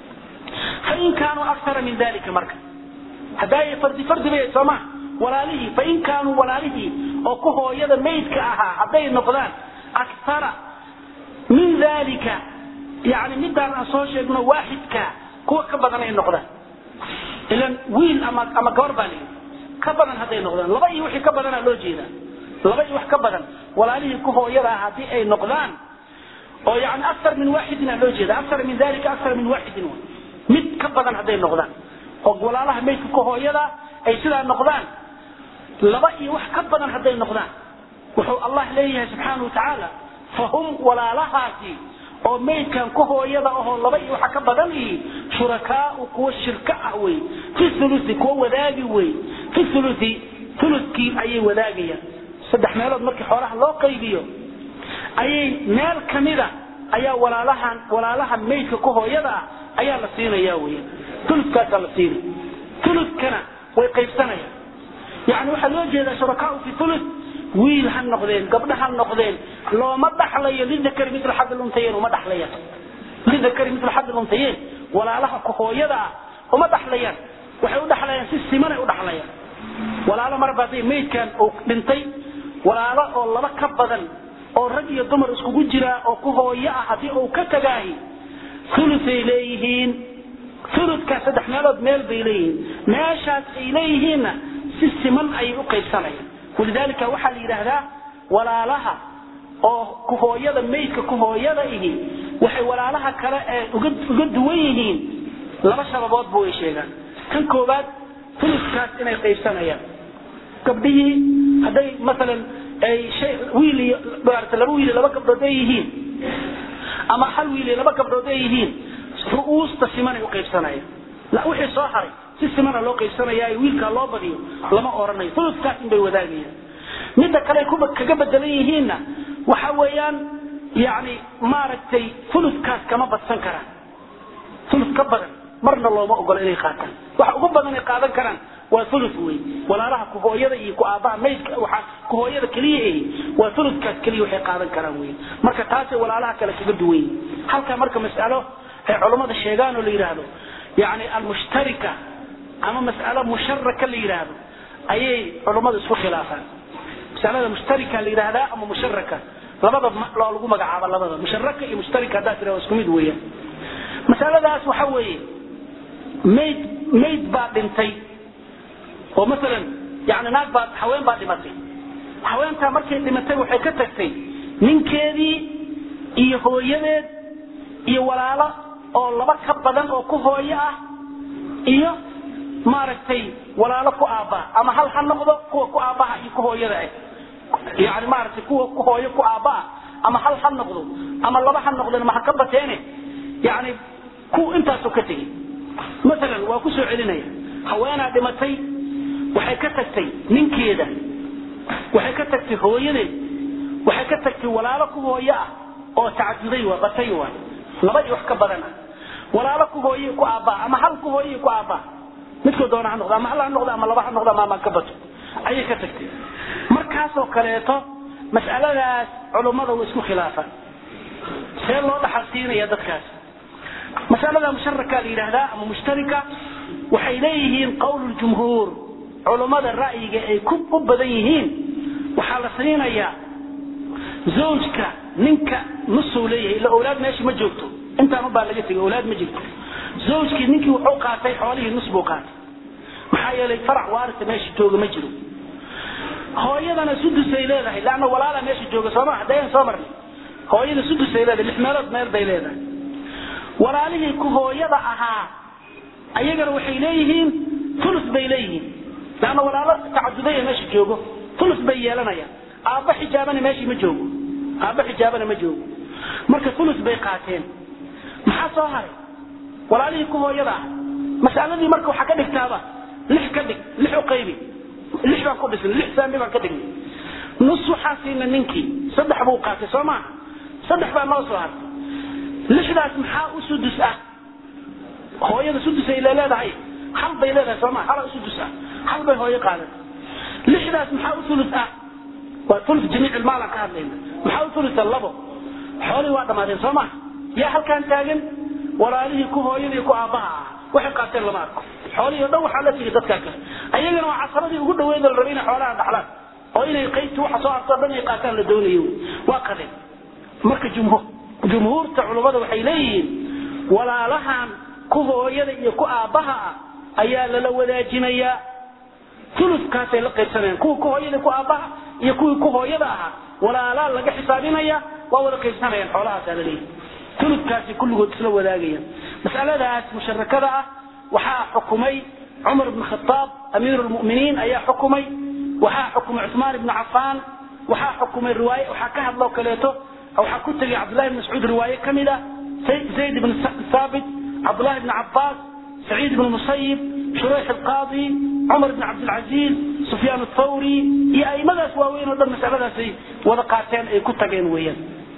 S1: fain kaanuu aktara min dalika marka haddaay fardi fardi bay soo maha walaalihii fain kaanuu walaalihii oo ku hooyada maydka ahaa hadday noqdaan aktara min dalika yani midaan aan soo sheegno waaxidka kuwa ka badan ay noqdaan ilan wiil ama ama gabar baa lihi ka badan hadday noqdaan laba iyo wixii ka badanaa loo jeedaa laba iyo wax ka badan walaalihii ku hooyada ah haddii ay noqdaan oo yani aktar min waaxidin aa loo jeeda aktar min dalika aktar min waaxidin w mid ka badan hadday noqdaan oo walaalaha maydka ku hooyada ay sidaa noqdaan laba iyo wax ka badan hadday noqdaan wuxuu allah leeyahay subxaana watacaala fahum walaalahaasi oo maydkan ku hooyada ahoo laba iyo waxa ka badan ihi shurakaau kuwa shirka ah wey fi ulusi kuwa wadaagi wey fi ulusi ulukii ayay wadaagayaan saddex meelood markii xoolaha loo qaybiyo ayay meel kamida ayaa walaalahan walaalaha maydka ku hooyada ah ayaa la siinaya weya ulukaasaa la siinay ulukana way qaybsanayaan yani waxaa loo jeedaa shurakaau fi ulu wiil ha noqdeen gabdha ha noqdeen looma dhaxlayo lidakari mil xad luntayen uma dhaxlayaan lidakari mil xad luntayen walaalaha ku hooyada ah uma dhaxlayaan waxay u dhaxlayaan si simanay u dhaxlayaan walaalo marba hadday maydkan uu dhintay walaalo oo laba ka badan oo rag iyo dumar iskugu jiraa oo ku hooyo ah haddii uu ka tagaahi ulusay leeyihiin uludkaa saddex meelood meel bay leeyihiin meeshaas ay leeyihiinna si siman ayay u qaybsanayaan walidalika waxaa la yidhaahdaa walaalaha oo kuhooyada maydka kuhooyada ihi waxay walaalaha kale ee uga duwan yihiin laba sababoodba way sheegaan kan koowaad fuluskaas inay qaybsanayaan gabdhihii hadday maalan ay shay wiil iyo maarata laba wiil iyo laba gabdhood ay yihiin ama hal wiil iyo laba gabdhood ay yihiin ru'uusta simanay u qaybsanayaan la wixii soo haray si simana loo qaybsanaya wiilkaa loo badiyo lama oranayo fuluskaas inbay wadaagayaan midda kale kuba kaga bedelan yihiinna waxa weeyaan yani maaragtay fuluskaas kama badsan karaan fulus ka badan marna looma ogola inay qaataan waxa ugu badan ay qaadan karaan waa ulus wey walaalaha kuhooyada iyo ku aabbaha maydka waa kuhooyada keliya ahi waa uluskaas keliya waxay qaadan karaan wey marka taasay walaalaha kale kaga duwan yihin halkaa marka mas'alo ay culummada sheegaan oo la yidhaahdo yani almushtarika ama mas'alo musharaka la yidhaahdo ayay culummadu isku khilaafaan masalada mushtarika la yidhaahdaa ama musharaka labada loo lagu magacaaba labada musharaka iyo mushtarika haddaa tira isku mid weeyaan masaladaas waxa weeye mayd mayd baa dhintay oo maalan yani naag baa haween baa dhimatay haweentaa markay dhimatay waxay ka tagtay ninkeedii iyo hooyadeed iyo walaalo oo laba ka badan oo ku hooyo ah iyo maaragtay walaalo ku aabbaa ama hal ha noqdo kuwa ku aabbaha iyo ku hooyada ah yani maaragtay kuwa ku hooyo ku aabbaah ama hal ha noqdo ama laba ha noqdeen ma ha ka bateene yani ku intaasoo ka tegey maalan waa ku soo celinaya haweenaa dhimatay waxay ka tagtay ninkeeda waxay ka tagtay hooyadeed waxay ka tagtay walaalo ku hooyo ah oo tacaduday waa batay waa laba iyo wax ka badan ah walaalo ku hooye ku aabbaa ama hal ku hooye ku aabbaa midkoo doona ha noqdo ama hal ha noqdo ama laba ha noqdo ama ama ka bato ayay ka tagtay markaasoo kaleeto mas'aladaas culummada way isku khilaafaan see loo dhaxal siinaya dadkaas masalada musharaka la yidhaahdaa ama mushtarika waxay leeyihiin qowl jumhuur culummada ra'yiga ay ku u badan yihiin waxaa la siinayaa zawjka ninka nusuu leeyahay ila awlaad meesha ma joogto intaan ubaa laga tegay awlaad ma jirto zawjkii ninkii wuxuu qaatay xoolihii nus buu qaatay maxaa yeelay farac waarisa meesha jooga ma jiro hooyadana sudusay leedahay laanna walaala meesha jooga sooma haddayan soo marnay hooyada sudusay leedahay lix meelood meel bay leedahay walaalihii ku hooyada ahaa ayagana waxay leeyihiin ulus bay leeyihiin laanna walaalo tacadudaya meesha joogo ulus bay yeelanayaan aabba xijaabana meeshii ma joogo aabba xijaabana ma joogo marka ulus bay qaateen maxaa soo haray walaalihii ku hooyada ah masaladii marka waxaa ka dhigtaaba lix ka dhig lix u qaybi lix baan ku dhisnay lix saami baan ka dhignay nus waxaa siina ninkii saddex buu qaatay soo maaha saddex baa noo soo hartay lixdaas maxaa u sudus ah hooyada sudus ay leedahay hal bay leedahay sooma hala sudus ah hal bay hooyo qaadatay lixdaas maxaa u ulus ah waa ulus jamiic ilmaalaan ka hadlayna maxaa u ulusa labo xoolihii waa dhammaadeen soo maha yaa halkaan taagan walaalihii ku hooyadii ku aabbaha ah waxay qaateen lama arko xoolihii o dhan waxaa la tigi dadkaa kale ayagana waa casaradii ugu dhaweyd la rabay inay xoolaha dhaxlaan oo inay qaybtii waxa soo hartoo dhan ay qaataan la doonayo waa qadeen marka jumhuur jumhuurta culummada waxay leeyihiin walaalahan ku hooyada iyo ku aabbaha ah ayaa lala wadaajinayaa uluskaasay la qaybsanayaan kuwa ku hooyada ku aabbaha iyo kuwii ku hooyada ahaa walaalaa laga xisaabinaya waa wada qaybsanayaan xoolahaasaa la leeyahy uluskaasi kulligood isla wadaagayaan masaladaas musharakada ah waxaa xukumay cumar bn khaaab amiiru lmuminiin ayaa xukumay waxaa xukumay cumaan ibnu cafaan waxaa xukumay riwaay waxaa ka hadloo kaleeto waxaa ku tegay cabdullahi bn mascuud riwaaye ka mid ah zayd ibn saabit cabdullahi ibn cabaas saciid ibn musayib shurayx alqaadi cumar ibn cabdilcaziiz sufyaan athawri iyo aimadaas waaweyn oo dhan masaladaasay wada qaateen ay ku tageen weeyaan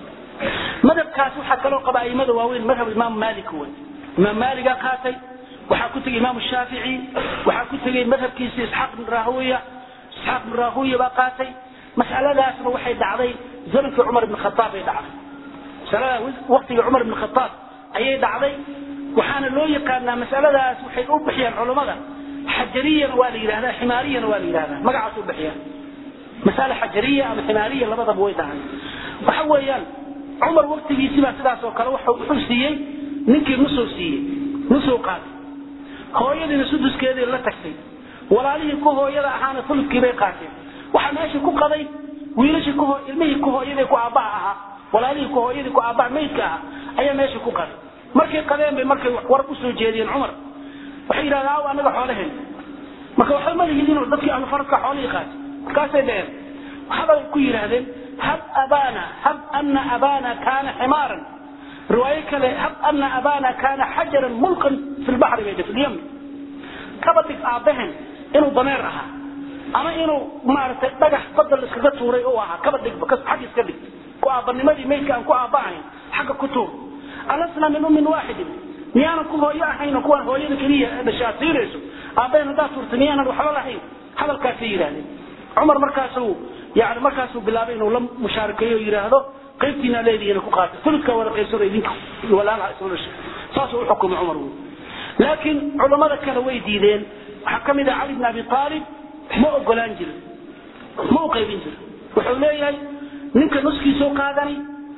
S1: madhabkaas waxaa kaloo qaba aimada waaweyn madhab imaam malik wey imaam maaligaa qaatay waxaa ku tegay imaam shaafici waxaa ku tegay madhabkiisa isxaaq ibn rahuya isxaaq ibn rahuya baa qaatay masaladaasna waxay dhacday zamankii cumar ibn khataab ay dhacday masalada waqtigii cumar ibn khataab ayay dhacday waxaana loo yaqaanaa masaladaas waxay u bixiyaan culummada xajariyana waa la yidhahdaa ximaariyana waa la yidhahdaa magacaas u bixiyaan masale xajariya ama ximaariya labadaba way dhahay waxa weeyaan cumar waqtigiisibaa sidaas oo kale wuxuu siiyey ninkii nusuu siiyey nusuu qaatay hooyadiina suduskeedii la tagtay walaalihii ku hooyada ahaana fuludkii bay qaateen waxaa meesha ku qaday wiilashii ku ilmihii ku hooyadii ku aabbaha ahaa walaalihii ku hooyadii ku aabbaha maydka ahaa ayaa meesha ku qaday markay qadeen bay markay war u soo jeediyeen cumar waxay yidhahdeen aw anaga xoolaheen marka waxba ma lihidin dadkii ahlu faradka xoolihii qaatay markaasay dheheen waxbay ku yidhaahdeen hab abana hab ana abana kaana ximaaran riwaayo kale hab ana abana kaana xajaran mulqan fi lbaxri bay fi lyamni kaba dhig aabbahen inuu dameer ahaa ama inuu maaragtay dhagax badda la iskaga tuuray u ahaa kaba dhigba xag iska dhig ku aabbanimadii maydka aan ku aabba ahayn xagga ku tuur alasna min ummin waaxidin miyaanan ku hooyo ahayn oo kuwaan hooyada keliya dhashaa siinayso aabbahen haddaad tuurta miyaanan waxba lahayn hadalkaasay yidhahdeen cumar markaasuu yani markaasuu bilaabay inuu la mushaarakeeyo o yidhaahdo qaybtiina leedihiina ku qaata fuludka wada qaybsado idinka walaalaha isla dhashay saasuu u xukumay cumar wey laakiin culammada kale way diideen waxaa ka mid ah cali bn abi aalib ma ogolaan jirin ma u qaybin jirin wuxuu leeyahay ninka nuskiisoo qaadani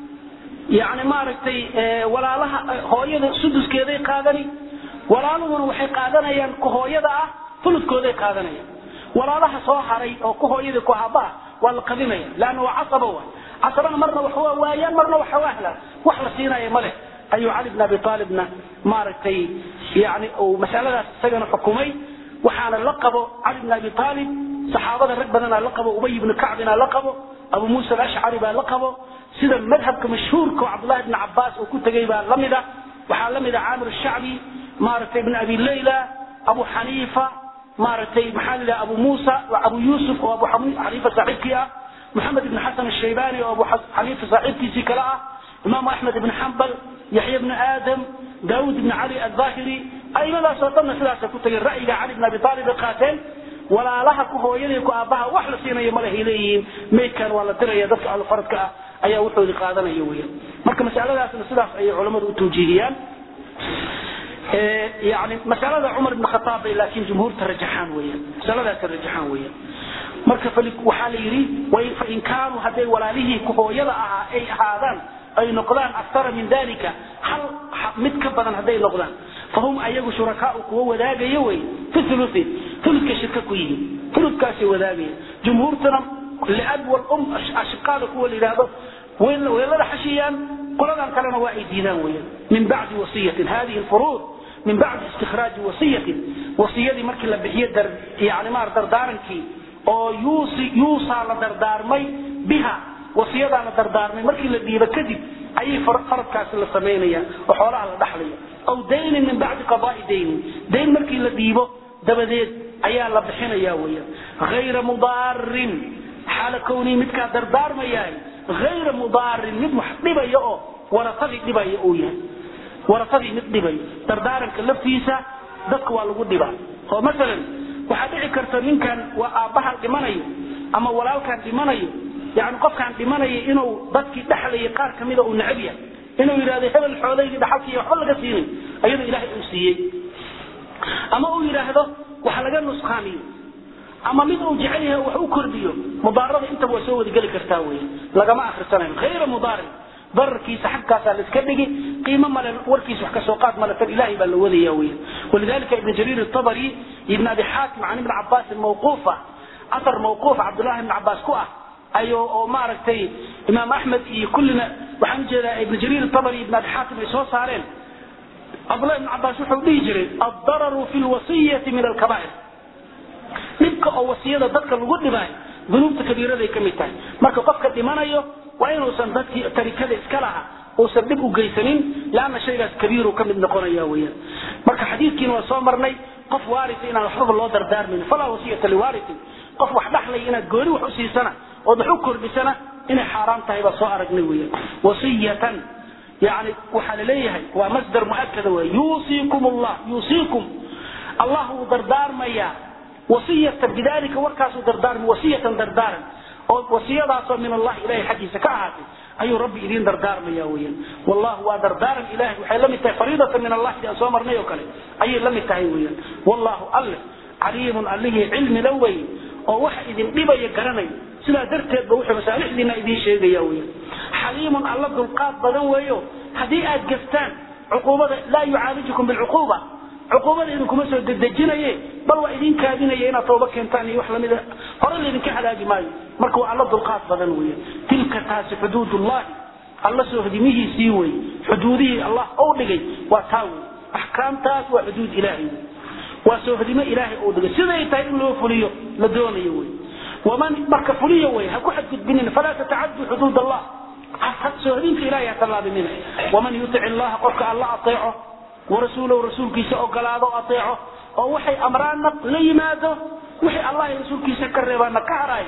S1: yani maaragtay walaalaha hooyada suduskeeday qaadani walaaluhuna waxay qaadanayaan ku hooyada ah fuludkooday qaadanayaan walaalaha soo haray oo ku hooyadii ku aabbaha waa la qadinaya leanna waa casaba waay casabana marna wax waa waayaan marna waxa waa helaan wax la siinaya ma leh ayuu cali bn abi aalibna maaragtay yani uu masaladaas isagana xukumay waxaana la qabo cali bn abi aalib saxaabada rag badanaa la qabo ubay bni kacbina la qabo abu muusa alashcari baa la qabo sida madhabka mashhuurka oo cabdullahi bni cabaas uu ku tegay baa la mida waxaa la mida caamir shacbi maaragtay ibn abi layla abu xaniifa maaragtay maxaa la yidhaha abu muusa abu yuusuf oo abu xaniifa saaxiibkii ah maxamed ibn xasan ashaybani oo abu xaniifa saaxiibkiisii kale ah imaamu axmed ibn xambal yaxya bni aadam daawud ibn cali alظaahiri aimadaasoo dhanna sidaasay ku tageen ra'yiga cali bn abi aalib ay qaateen walaalaha ku hooyadii ku aabbaha wax la siinayo malahay leeyihiin maydkan waa la diraya dadka ahlufaradka ah ayaa wuxoodii qaadanaya weyan marka masaladaasna sidaas ayay culammadu u tawjiihiyaan yani masalada cumar ibn khataab bay laakiin jumhuurta rajaxaan weyan masaladaasa rajaxaan weyan marka waxaa la yidhi fain kaanuu hadday walaalihii ku hooyada ahaa ay ahaadaan ay noqdaan aktara min dalika hal mid ka badan hadday noqdaan fahum ayagu shurakaau kuwa wadaagaya wey fi uluin uludka shirka ku yihiin uludkaasay wadaagaya jumhuurtuna liab walum ashiqaada kuwa la yidhaahdo weelada xashiyaan qoladan kalena waa ay diidaan weyan min bacdi wasiyatin hadihi lfuruud min bacdi istikhraaji wasiyatin wasiyadii markii la bixiyo yani maar dardaarankii oo yuusi yuusaa la dardaarmay biha wasiyadaa la dardaarmay markii la dhiibo kadib ayay faradkaasi la samaynaya oo xoolaha la dhaxlaya aw daynin min bacdi qadaai daynin dayn markii la dhiibo dabadeed ayaa la bixinaya weyan hayra mudaarin xaala kownii midkaa dardaarmayahay hayra mudaarin mid wax dhibaya oo warasadii dhibaya uu yahay warasadii mid dhibayo dardaaranka laftiisa dadka waa lagu dhibaa oo masalan waxaa dhici karta ninkan waa aabbahan dhimanayo ama walaalkan dhimanayo yani qofkaan dhimanaya inuu dadkii dhexlayay qaar kamida uu necab yahay inuu yidhahdo hebel xoolaydii dhaxalkiiy waxba laga siinin ayadoo ilaahay uu siiyey ama uu yidhaahdo wax laga nusqaamiyo ama mid uu jecel yahay wax u kordhiyo mudaarada intaba waa soo wadageli kartaa wey lagama akrisanayo hayra mudaarin dararkiisa xagkaasaa la iska dhigi qiimo male warkiisa wax kasoo qaad male tan ilahay baa la wadaya weya walidalika ibn jariir الطabri ibn abi xaakim can ibn cabaasin mawquufa athar mawquuf cabdullahi ibn cabaas ku ah ayo oo maaragtay imaam axmed iyo kullina waxaan ujeedaa ibn jariir الطabri ibn abi xaakim ay soo saareen cabdullahi ibn cabaas wuxuu dhihi jiray addararu fi lwasiyati min alkabaa'ir dhibka oo wasiyada dadka lagu dhibaayo dunuubta kabiiraday ka mid tahay marka qofka dhimanayo waa inuusan dadkii tarikada iska laha uusan dhib u geysanin leanna shaygaas kabiiru ka mid noqonaya weyaan marka xadiidkiina waa soo marnay qof waarisa inaan waxbaba loo dardaarmayn falaa wasiyata liwaarisin qof wax dhaxlay inaad gooni wax u siisana ood wax u kordhisana inay xaaraan tahay baa soo aragnay weyaan wasiyatan yani waxaa laleeyahay waa masdar muakada wey yuusiikum allah yuusiikum allah wuu dardaarmayaa wasiyatan bidalika warkaasuu dardaarmay wasiyatan dardaaran oo wasiyadaasoo min allahi ilahay xaggiisa ka ahaatay ayuu rabbi idiin dardaarmaya weyan wallahu waa dardaaran ilahay waxay la mid tahay fariidatan min allah si aan soo marnay oo kale ayay la mid tahay weyan wallahu alle caliimun allihii cilmi la wey oo waxa idin dhibaya garanay sidaa darteed ba wuxuu masaalixdiina idiin sheegaya weyan xaliimun alla dulqaad badan weeyo haddii aad gaftaan cuquubada laa yucaalijukum bilcuquuba cuquubada idinkuma soo dedejinaye bal waa idin kaadinaya inaad tooba keentaan iyo wax lamida hore laydinka halaagi maayo marka waa alla dulqaad badan weeye tilka taasi xuduudullahi alla soo hodimihiisii wey xuduudihii allah ou dhigay waa taa wey axkaamtaas waa xuduud ilaahay wey waa soo hodimo ilaahay ou dhigay siday tahay in loo fuliyo la doonayo wey waman marka fuliyo wey ha ku xadgudbinin falaa tatacaduu xuduud allah soohodinta ilahay ha tallaabinina waman yutic illaha qofka alla ateeco warasuulahu rasuulkiisa ogolaado ateeco oo waxay amraanna la yimaado wixii allah iyo rasuulkiisa ka reebaana ka haraay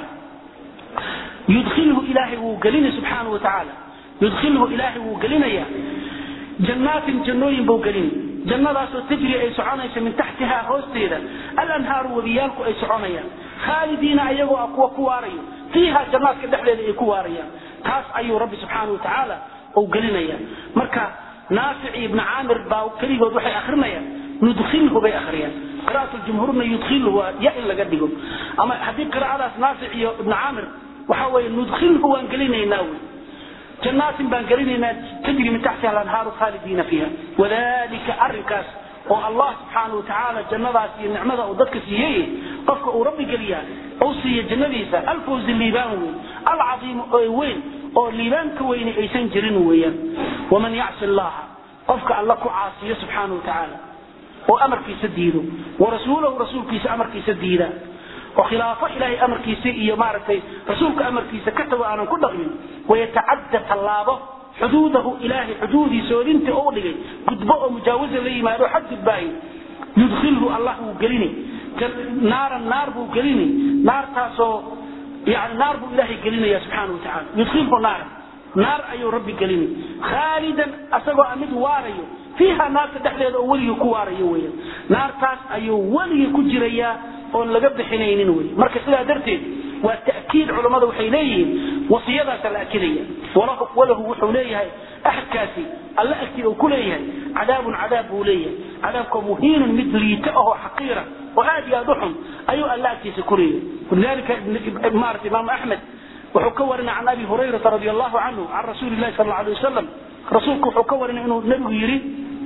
S1: yudkhilhu ilaahay wuu gelina subxaanahu wa tacaala yudkhilhu ilaahay wuu gelinaya jannaatin jannooyin buu gelini jannadaasoo tajri ay soconayso min taxtihaa hoosteeda alanhaaru webiyaalku ay soconayaan khaalidiina ayagoo ah kuwa ku waarayo fiiha jannaadka dhexdeeda ay ku waarayaan taas ayuu rabbi subxaana wa tacaala uu gelinaya marka naafic iyo ibni caamir baa keligood waxay akrinayaan nudkhilhu bay akhriyaan qira'at jumhuurna yudkhilhu waa ya in laga dhigo ama haddii qiraa'adaas naafic iyo ibni caamir waxa weeye nudkhilhu waan gelinaynaa wey jannaatin baan gelinaynaa tajri min taxtiha alanhaaru khaalidiina fiiha wadalika arrinkaas oo allah subxaana wa tacaala jannadaas iyo nicmada uu dadka siiyey qofka uu rabbi geliyaa uu siiya jannadiisa alfawzi liibaan weyn alcadiimu oo weyn oo liibaan ka weyni aysan jirin weeyaan waman yacsi allaha qofka alla ku caasiyo subxaana wa tacaala oo amarkiisa diido warasuulahu rasuulkiisa amarkiisa diida oo khilaafo ilaahay amarkiisa iyo maaragtay rasuulka amarkiisa ka tago aanan ku dhaqmin wayatacadda tallaabo xuduudahu ilaahay xuduudiisoodinta u dhigay gudbo oo mujaawaza la yimaado xad gudbaayo yudkhilhu allah wuu gelini naaran naar buu gelini naartaasoo yani naar buu ilaahay gelinaya subxaana wa tacala yudkhilhu naaran naar ayuu rabbi gelini khaalidan asagoo a mid waarayo fiiha naarta dhexdeeda oo weligii ku waarayo weyan naartaas ayuu weligii ku jirayaa oon laga bixinaynin wey marka sidaa darteed waa ta'kiid culammada waxay leeyihiin wasiyadaasa la akidaya walahu wuxuu leeyahay axadkaasi alla agtida uu ku leeyahay cadaabun cadaab buu leeyahay cadaabkoo muhiinun mid liita ahoo xaqiira oo aad iyo aad u xun ayuu alla agtiisa ku leeyahay walidalika maarata imaamu axmed wuxuu ka warinay can abi hurayrata radi allahu canhu can rasuuli lahi sal alay wasalam rasuulku wuxuu ka warinay inuu nebigu yidhi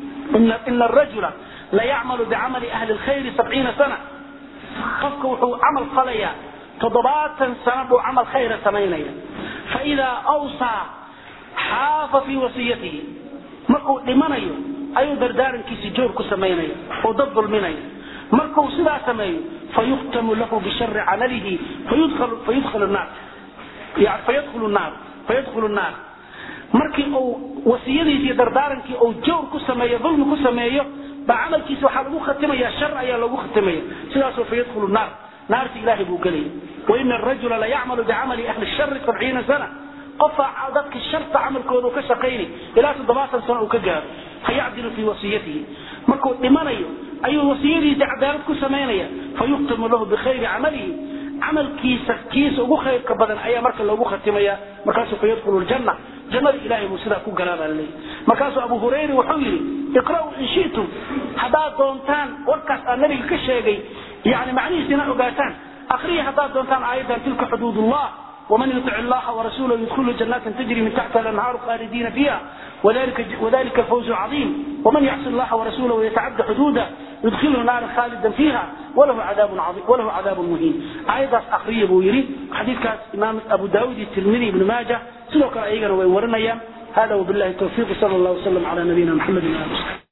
S1: ina arajula la yacmalu bicamali ahli lkhayri sabciina sana qofka wuxuu camal falayaa toddobaatan sano buu camal khayra samaynaya faidaa awsaa xaafa fii wasiyatihi markuu dhimanayo ayuu dardaarankiisi joor ku samaynaya oo dad dulminaya markuu sidaa sameeyo fayuktamu lahu bishari camalihi fayudkhalu naar fayadkhulu naar fayadkhulu naar markii uu wasiyadiisi iyo dardaarankii uu joor ku sameeyo dulmi ku sameeyo baa camalkiisa waxaa lagu khatimaya shar ayaa lagu khatimaya sidaasoo fayadkhulu naar naarta ilaahay buu gelaya waina arajula la yacmalu bicamali ahli shari sabciina sana qofaa dadka sharta camalkooda uu ka shaqaynay ilaa toddobaatan sano uu ka gaaro fayacdilu fii wasiyatihi markuu dhimanayo ayuu wasiyadiisa cadaalad ku samaynaya fayuktamu lahu bikhayri camalihi camalkiisa kiisa ugu khayrka badan ayaa marka loogu khatimaya markaasuu fayadkhulu ljanna jannada ilahay buu sidaa ku galaa baa laleeyahy markaasuu abu hurayra wuxuu yidhi iqra'uu in shi'tum haddaad doontaan warkaas aan nabiga ka sheegay yani macnihiisina ogaataan akriya haddaad doontaan aayaddan tilka xuduud ullah ومن يطع الله ورسوله يدخله جنات تجري من تحتها الانهار خالدين فيها وذلك وذلك الفوز العظيم ومن يعص الله ورسوله ويتعدى حدوده يدخله نارا خالدا فيها وله عذاب عظيم وله عذاب مهين ايضا اخريه بو يري حديث كاس امام ابو داود الترمذي ابن ماجه سلوك ايغنا وي ورنيا هذا وبالله التوفيق صلى الله وسلم على نبينا محمد وعلى اله